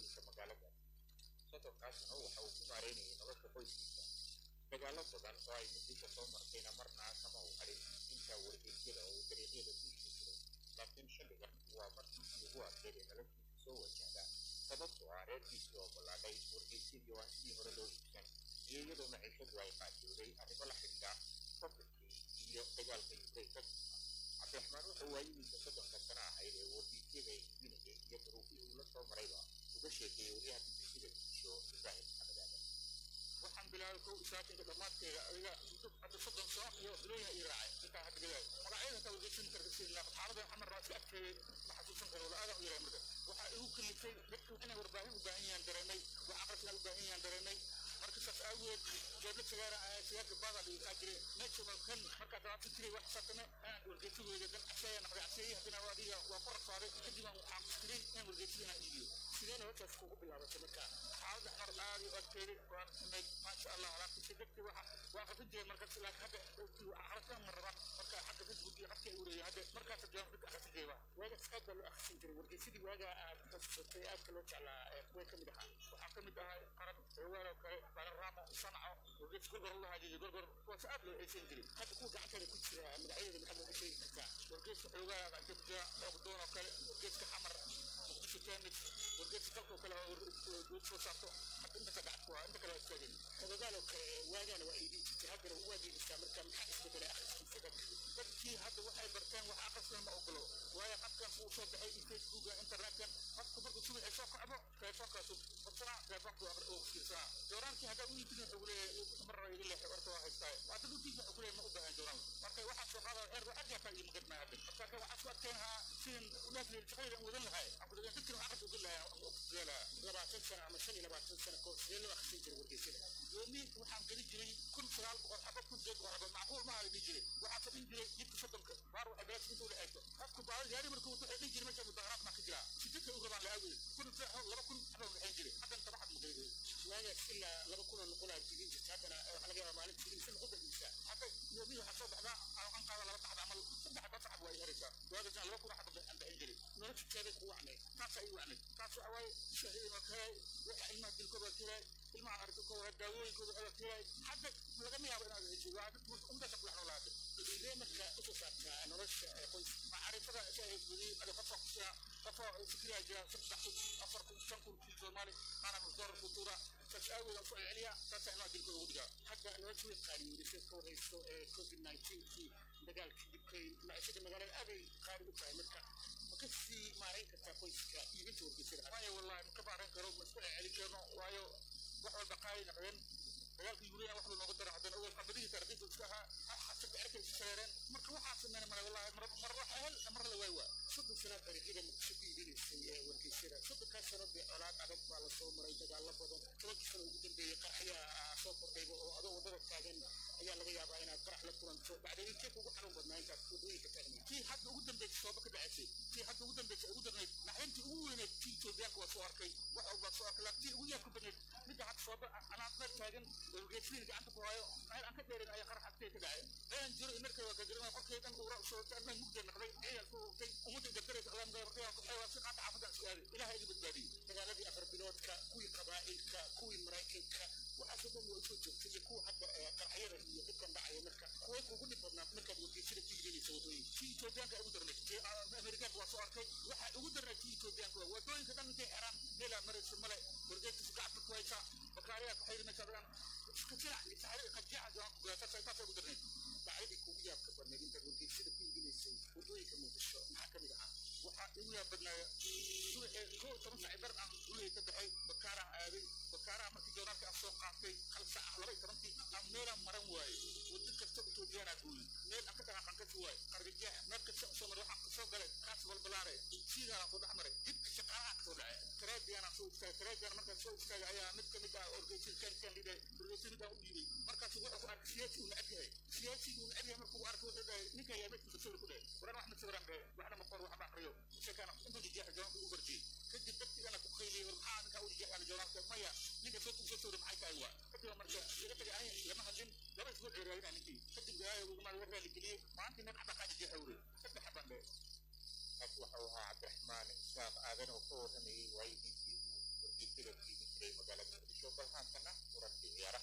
S7: wadooyinka magaalada sodonkaasna waxa uu ku maareynayay nolosha qoyskiisa dagaalo badan oo ay muqdisho soo martayna marna kama uu hadhin intaa wargeysyada oo uu dariiqyada ku ishi jiray laakiin xilligan waa markiisii ugu adkeyd ee noloshiisa soo wajahda sababtoo ah reerkiisii oo ballaadhay wargeysyadii oo aan sidii hore loo iibsan iyo iyadoo maciishadu ay qaadiyooday arrimo la xidhiidha faqirkii iyo dagaalka ukraine ka cabdiraxmaan wuxuu waayidiisa soddonka sana ahayd ee wargeysyada iibinayay iyo duruufihii uu la soo marayba uga sheekeeyey waryaha bbcda muqdisho ibraahim maxamed aadan
S2: waxaan bilaabay kow isaatinka dhammaadkeeda adiga hadda soddon sano iyo bilooyina ii raacay intaa hadda bilaabay magacyada ka wargeysan karkasiina xaaladan xamar raasi agteeda ma xasuusan karo wala aadan u yaray marka waxaa igu kalifay dadku inay warbaahin u baahan yahaan dareemay wax aqrisna u baahan yahaan dareemay marka saas aageed jeebla sigaara ahaa sigaarka baada dhigaa jire meesha kan markaa dabaata jiray wax saatame aan wargeysadooda dan casheeya naqday casheeyi haddana waa adiga waa ku rafaaday kadib aan waxaan kuskiray in wargeysadana iibiyo sideen hoosaas kugu bilaabatay marka xaaladda xamar aad u adkeeday waan xumayd maasha allah laakiinse dadkii waxa waa qasan jireen markaas laakiin hadda aqrasaan ma rabaan marka xagga facebook iyo xagka u reeyay hadda markaas jaan dadka aqrasan jiray waa waagaas aad baa loo aqrisan jiray wargeysadii waagaa aad xasuusatay aadka loo jeclaa kuway ka mid ahaa waxaa ka mid ahaa qaran xoogaal oo kale balaramo sanaco wargeys gorgor la hajiyo gorgor kuwaas aad loo eesan jiray hadda kuwa gacanteeda ku jira magacyada maxaad looga sheegi kartaa wargeyska xoogaa aad ku jira oogdoon oo kale wargeyska xamar muqdisho tennis wargeyska dalka oo kale oo soo saarto hadda inta ka gacad ku haa inta kale waa istaageen xogagaal oo kale waagaana waa iidin jirtay haddana waa diidistaa marka maxaa isbedelay akhriskiisa dadka dadkii hadda waxay barteen wax akhrisna ma ogolo waayo qadkan uu soo baxay in facebooka internetkan qofku markuu subaxii soo kacdo teleefoonkaasu qabsanaa teleefoonku oo fiirsanaa jooraankii haddaa u iibin wuxuu leeyahay marra iga leexay warka waa haystaa hadda dhulkiisa wuxuu leeyahay ma u baahan jooraan marka waxaa soo qaada eer waxaad yaataa iyo magad maa hadda marka kan waxaa soo adkeyn lahaa sidin udhaafiyay shaqadii aan wadan lahay aan kudagan dadkina wax aqris ugan lahay aan ogtiyaa labaatan sano ama shan iyo labaatan sano kahor sidee loo akhrisan jiray wargeysada yoomi waxaan geli jiray kun sagaal boqol xabad kun sideed boqol xabad macquul maaha la dhihi jiray waxaa fadhin jiray jidka soddonka baar waxay belas inta ula eegto qofku baal yaari markuu wuxuu dhihi jiray meesha mudaharaad maa ka jira sidadka u rabaan laawey kun seexo laba kun xabad waxayn jiray haddan tabaxad maqayday waagaas ilaa laba kun oo noqolaa digin jirta haddana waxaa laga yaabaa maalintii insa noqon dadiisa hadda yoomi waxaa soo baxdaa aan qaada laba taxda camal saddex baa saxab waa i heraysaa waagasna laba kun xabad aan bixin jiray nolosha teeday ku wacnay taasaa ii wacnay taas waxa waaye shahiida waa kahay waxa ilmaha dilkooda waa kahay ilmaha aragtokooda daawooyinkooda waa kahay hadda lagama yaabo inaad hesho waa dad umdaasa kula noolaatay sidee marka usoo saartaa nolosha qoys macaarifada shaahidgudi ada qofka kusia qofka fikriyaa jira saddex kun afar kun shan kun kii soomaali qaana musdoorar futuura saas aageeda usoo celiya taasaa ilmaha dilkooda ugu dhigaa hadda nolosha way qaaliyoodisay ka warhayso ee covid nineteenkii dagaalkii dibkay maciishada magaalada aaday qaali u tahay marka makasii maarayn kartaa qoyska iibinta wargeysada waayo wallahi maka maarayn karo ma iska celin karno waayo wax walba qaali naqdeen dagaalka yuuriya wax nooga dara haddana awal qamadihii tarqiibka iska ahaa xasabka erka isu sareereen marka waxaa sameyn mara wallahi mar mar wax hel mar la waay waa soddon sanaad dariiqyada muqdisho ku iibinaysay ee wargeysyada soddonkaas sano dee colaad adag baa lasoo maray dagaalo badan tobankii sano ugu dambeeyey qaraxyaa soo kordhayba oo adoo waddada taagan ayaa laga yaabaa inaad qarax la kulanto bacdeen intee kugu xanuun badnaa intaad waddooyinka taagna tii hadda ugu dambeysay sooba ka dhacaysay tii hadda ugu dambeysay ugu darnayd naxdintii ugu weyneed tii etoobiyaanka waa soo arkay wax walbaa soo arkay laakiin tii ugu yaabka badneyd midda hadda sooba anaad meel taagan wargeysadiin gacanta ku hayo meel aan ka dheerin ayaa qarax agtee ka dhacay ayaan jiro markay waa gagarina qolkeedan uura soo taagna mugda naqday ayaan ku hogtay ummadda dardaraysa alaan gabartay ku xeewa si qaata xaafadda isku aaday ilaahay iga badbaadiyey dagaaladii afar biloodka kuwii qabaa'ilka kuwii maraykanka waxaasoo dhan waa soo joogtay iyo kuwa hadda qaraxyada iyo dhibkan dhacaya marka kuway kugu dhib badnaa markaad wargeysada ku iibinaysa waddooyinka tii etoobiyaanka ugu darnay tii amerikaanka waa soo arkay waxaa ugu darnay tii etoobiyaanka waa waddooyinka dhan intay xeraan meelaa maraysa male wargeysadiisu gacanta ku haysaa bakaariyaa ku xayrinaysa adaan iskajinac iyo saxari qajiica jawaan ku gaasa taasay ugu darnay bacdadii kugu yaabka badnayd intaad wargeysada ku iibinaysay waddooyinka muqdisho maxaa ka mid ahaa waxaa igu yaab badnaaya subaxee koo toban saaci bar aan gurigay ka baxay bakaaraan aaday bakaaraha markii jooraalka aan soo qaatay hal saac ah laba iyo tobankii aan meelaan maran waaye waddo kasta etoobiyaanaa gooyi meel aan ka dhaqaaqan kasi waaye qarbijeex meel kasta usoo maray waxaan kasoo galay kaas balbalaare siigaanaan soo dhex maray jidka shaqaalaha kasoo dhacay taraabiyaanaan soo istaagay taraabiyaan markaan soo istaagay ayaa mid kamid ah orgeysid kan kan lidhay orgeysid midaan u dhiibay markaasu wuxuu ku arkay siyaasi uu necab yahay siyaasi uu necab yahay markuu arkay wuxuu dhahay ninkan yaa meedkiisa sawir ku dhahay waran wax ma sawiraan dhahay waxna ma qor waxba aqriyo sheekaana intuu jijeexa jawaabka ugu barjiyey kadib dadkigana ku qayliyey war maxaa ninkaa u jijeexaan jawaabka maya ninka soo kusoo sawira maxay tahay waa kadib marka iga tagay aniga lama hadlin laba isbuuc ceeraadina ninkii kadib gaaya ugu maal war raali geliyey maanta nin xabaa kaa jijeexa wure saddex xabaan dhahay
S7: kaas waxa uu ahaa cabdiraxmaan isaaq aadan oo ka warramayey waayidiisii uu natiijada fiidin jiray magaalada muqdisho bal haatana wararkii ciyaaraha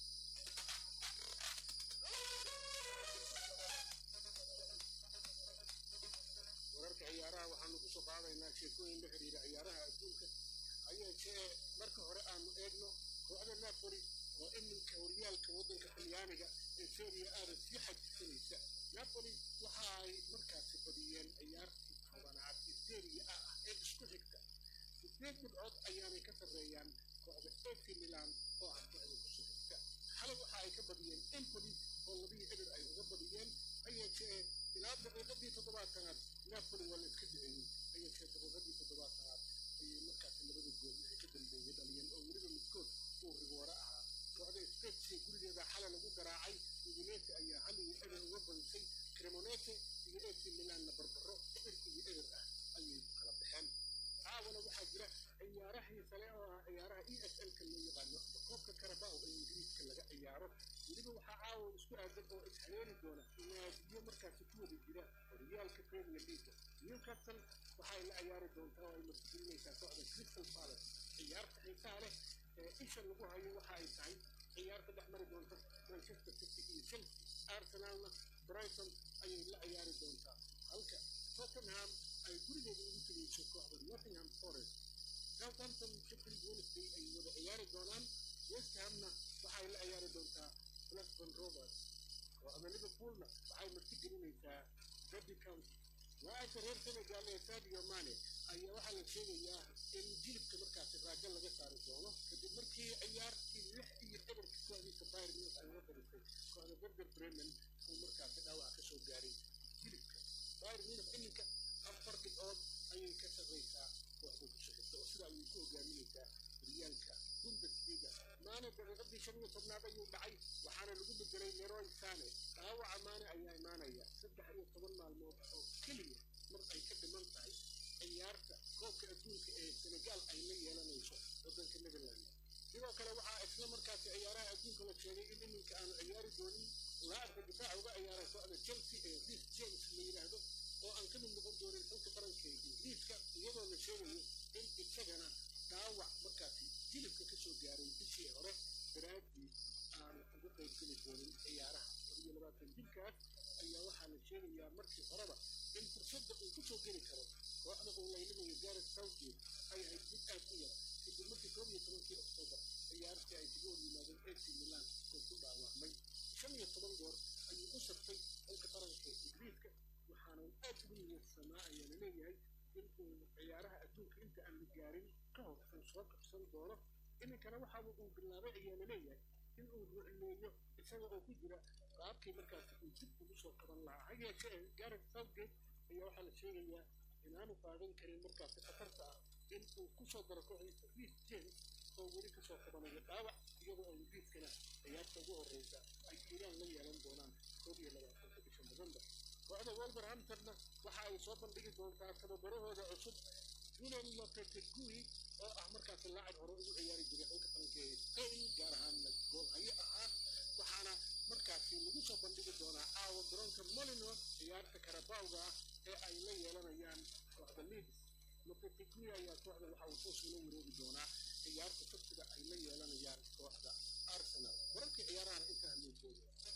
S2: wararka ciyaaraha waxaanu ku soo qaadaynaa sheekooyin la xiriira ciyaaraha adduunka ayaashee marka hore aanu eegno kooxda napoli oo iminka horyaalka waddanka talyaaniga ee seria aada sii xajisanaysa napoli waxa ay markaasi badiyeen ciyaartii tobanaad ee seria a ah ee isku xigta sideed dhibcood ayaanay ka sarreeyaan kooxda ac milan oo ah kooxda kusoo xigta xalay waxa ay ka badiyeen empoli oo labihii eber ay uga badiyeen hayeeshee ilaa daqiiqadii toddobaatanaad napoli waa la iska duceeyey hayeeshee daqiiqadii toddobaatanaad ayay markaasi labada gool wixii ka dambeeyey dhaliyeen oo weliba midkood uu rigoore ahaa kooxda spetsi gurigeeda xalay lagu garaacay udinese ayaa hal iyo eber uga badisay cremonese iyo ac milanna barbaro eber iyo eber ah ayay ku kala baxeen caawana waxaa jira ciyaarahii sale oo ah ciyaaraha e s l-ka loo yaqaano ama koobka karabao ee ingiriiska laga ciyaaro weliba waxaa caawa isku aadan oo ishareeri doona naadiyo markaasi ku wada jira horyaalka premier leaga newcastle waxay la ciyaari doontaa oo ay martigelinaysaa kooxda crystal palace ciyaarta xiisaha leh ee isha lagu hayo waxa ay tahay ciyaarta dhex mari doonta manchester city iyo chelsea arsenalna brighton ayay la ciyaari doontaa halka tottenham ay gurigeeda ugu tegayso kooxda nottingham forest southampton sheffield wednesday ay wada ciyaari doonaan west hamna waxay la ciyaari doontaa blackburn rovers kooxda liverpoolna waxay martigelinaysaa derby county waaasha reer senegal ee sadio mane ayaa waxaa la sheegayaa in jilibka markaasi raajo laga saari doono kadib markii ciyaartii lix iyo eberka kooxdiisa bayr munich ay uga badisay kooxda berger bremen uu markaasi dhaawac ka soo gaaray jilibka bayr munich iminka afar dhibcood ayay ka sarraysaa kooxda ku shaqaysa oo sida ayay ku hogaaminaysaa horyaalka bundesliga maane daqiiqadii shan iyo tobnaad ayuu dhacay waxaana lagu bedelay leroy sane dhaawaca maane ayaa imaanaya saddex iyo toban maalmood oo keliya mar ay ka dhiman tahay ciyaarta koobka adduunka ee senegal ay la yeelanayso waddanka netherland sidoo kale waxaa isla markaasi ciyaaraha adduunka la sheegay in iminka aanu ciyaari doonin laacabka difaaca uga ciyaara kooxda chelsea ee reece james la yidhaahdo oo aan ka mid noqon doonin xulka qaranka ee ingiriiska iyadoo la sheegayo in isagana dhaawac markaasi jilibka ka soo gaaray bishii hore daraadii aan uga qaybgeli doonin ciyaaraha iyo labaatan jirkaas ayaa waxaa la sheegayaa markii horeba in fursadda uu ku soo geli karo kooxda uu laylimayo gareth southgate ay ahayd mid aad u yar kadib markii koob iyo tobankii oktoobar ciyaartii ay kaga hor yimaadeen ac milan oo ku dhaawacmay shan iyo toban goor ayuu u saftay xulka qaranka ee ingiriiska waxaana aad ugu niyadsamaa ayaa la leeyahay in uu ciyaaraha adduunka inta aan la gaarin ka hor uu soo kabsan doono iminkana waxa uu bilaabay ayaa la leeyahay in uu rucleeyo isaga oo ku jira qaabkii markaasi uu dib ugu soo qaban lahaa ha yeeshee gareth southgate ayaa waxaa la sheegayaa inaanu qaadan karin markaasi khatarta ah in uu ku soo daro kooxdiisa reece james oo weli kasoo qabanayo dhaawac iyadoo ay ingiriiskana ciyaarta ugu horreysa ay iiraan la yeelan doonaan koob iyo labaatanka bisha november kooxda wolverhamptonna waxa ay soo bandhigi doontaa tababarahooda cusub julian lopetegui oo ah markaasi laacib hore ugu ciyaari jiray xulka qaranka ee spain gaar ahaanna goolhayo ahaa waxaana markaasi lagu soo bandhigi doonaa caawa garoonka molino ciyaarta karabawga ah ee ay la yeelanayaan kooxda leeds lopetegui ayaa kooxda waxa uu toos ula wareegi doonaa ciyaarta sabtida ay la yeelanayaan kooxda arsenal wararkii ciyaarahan intaa loo jooga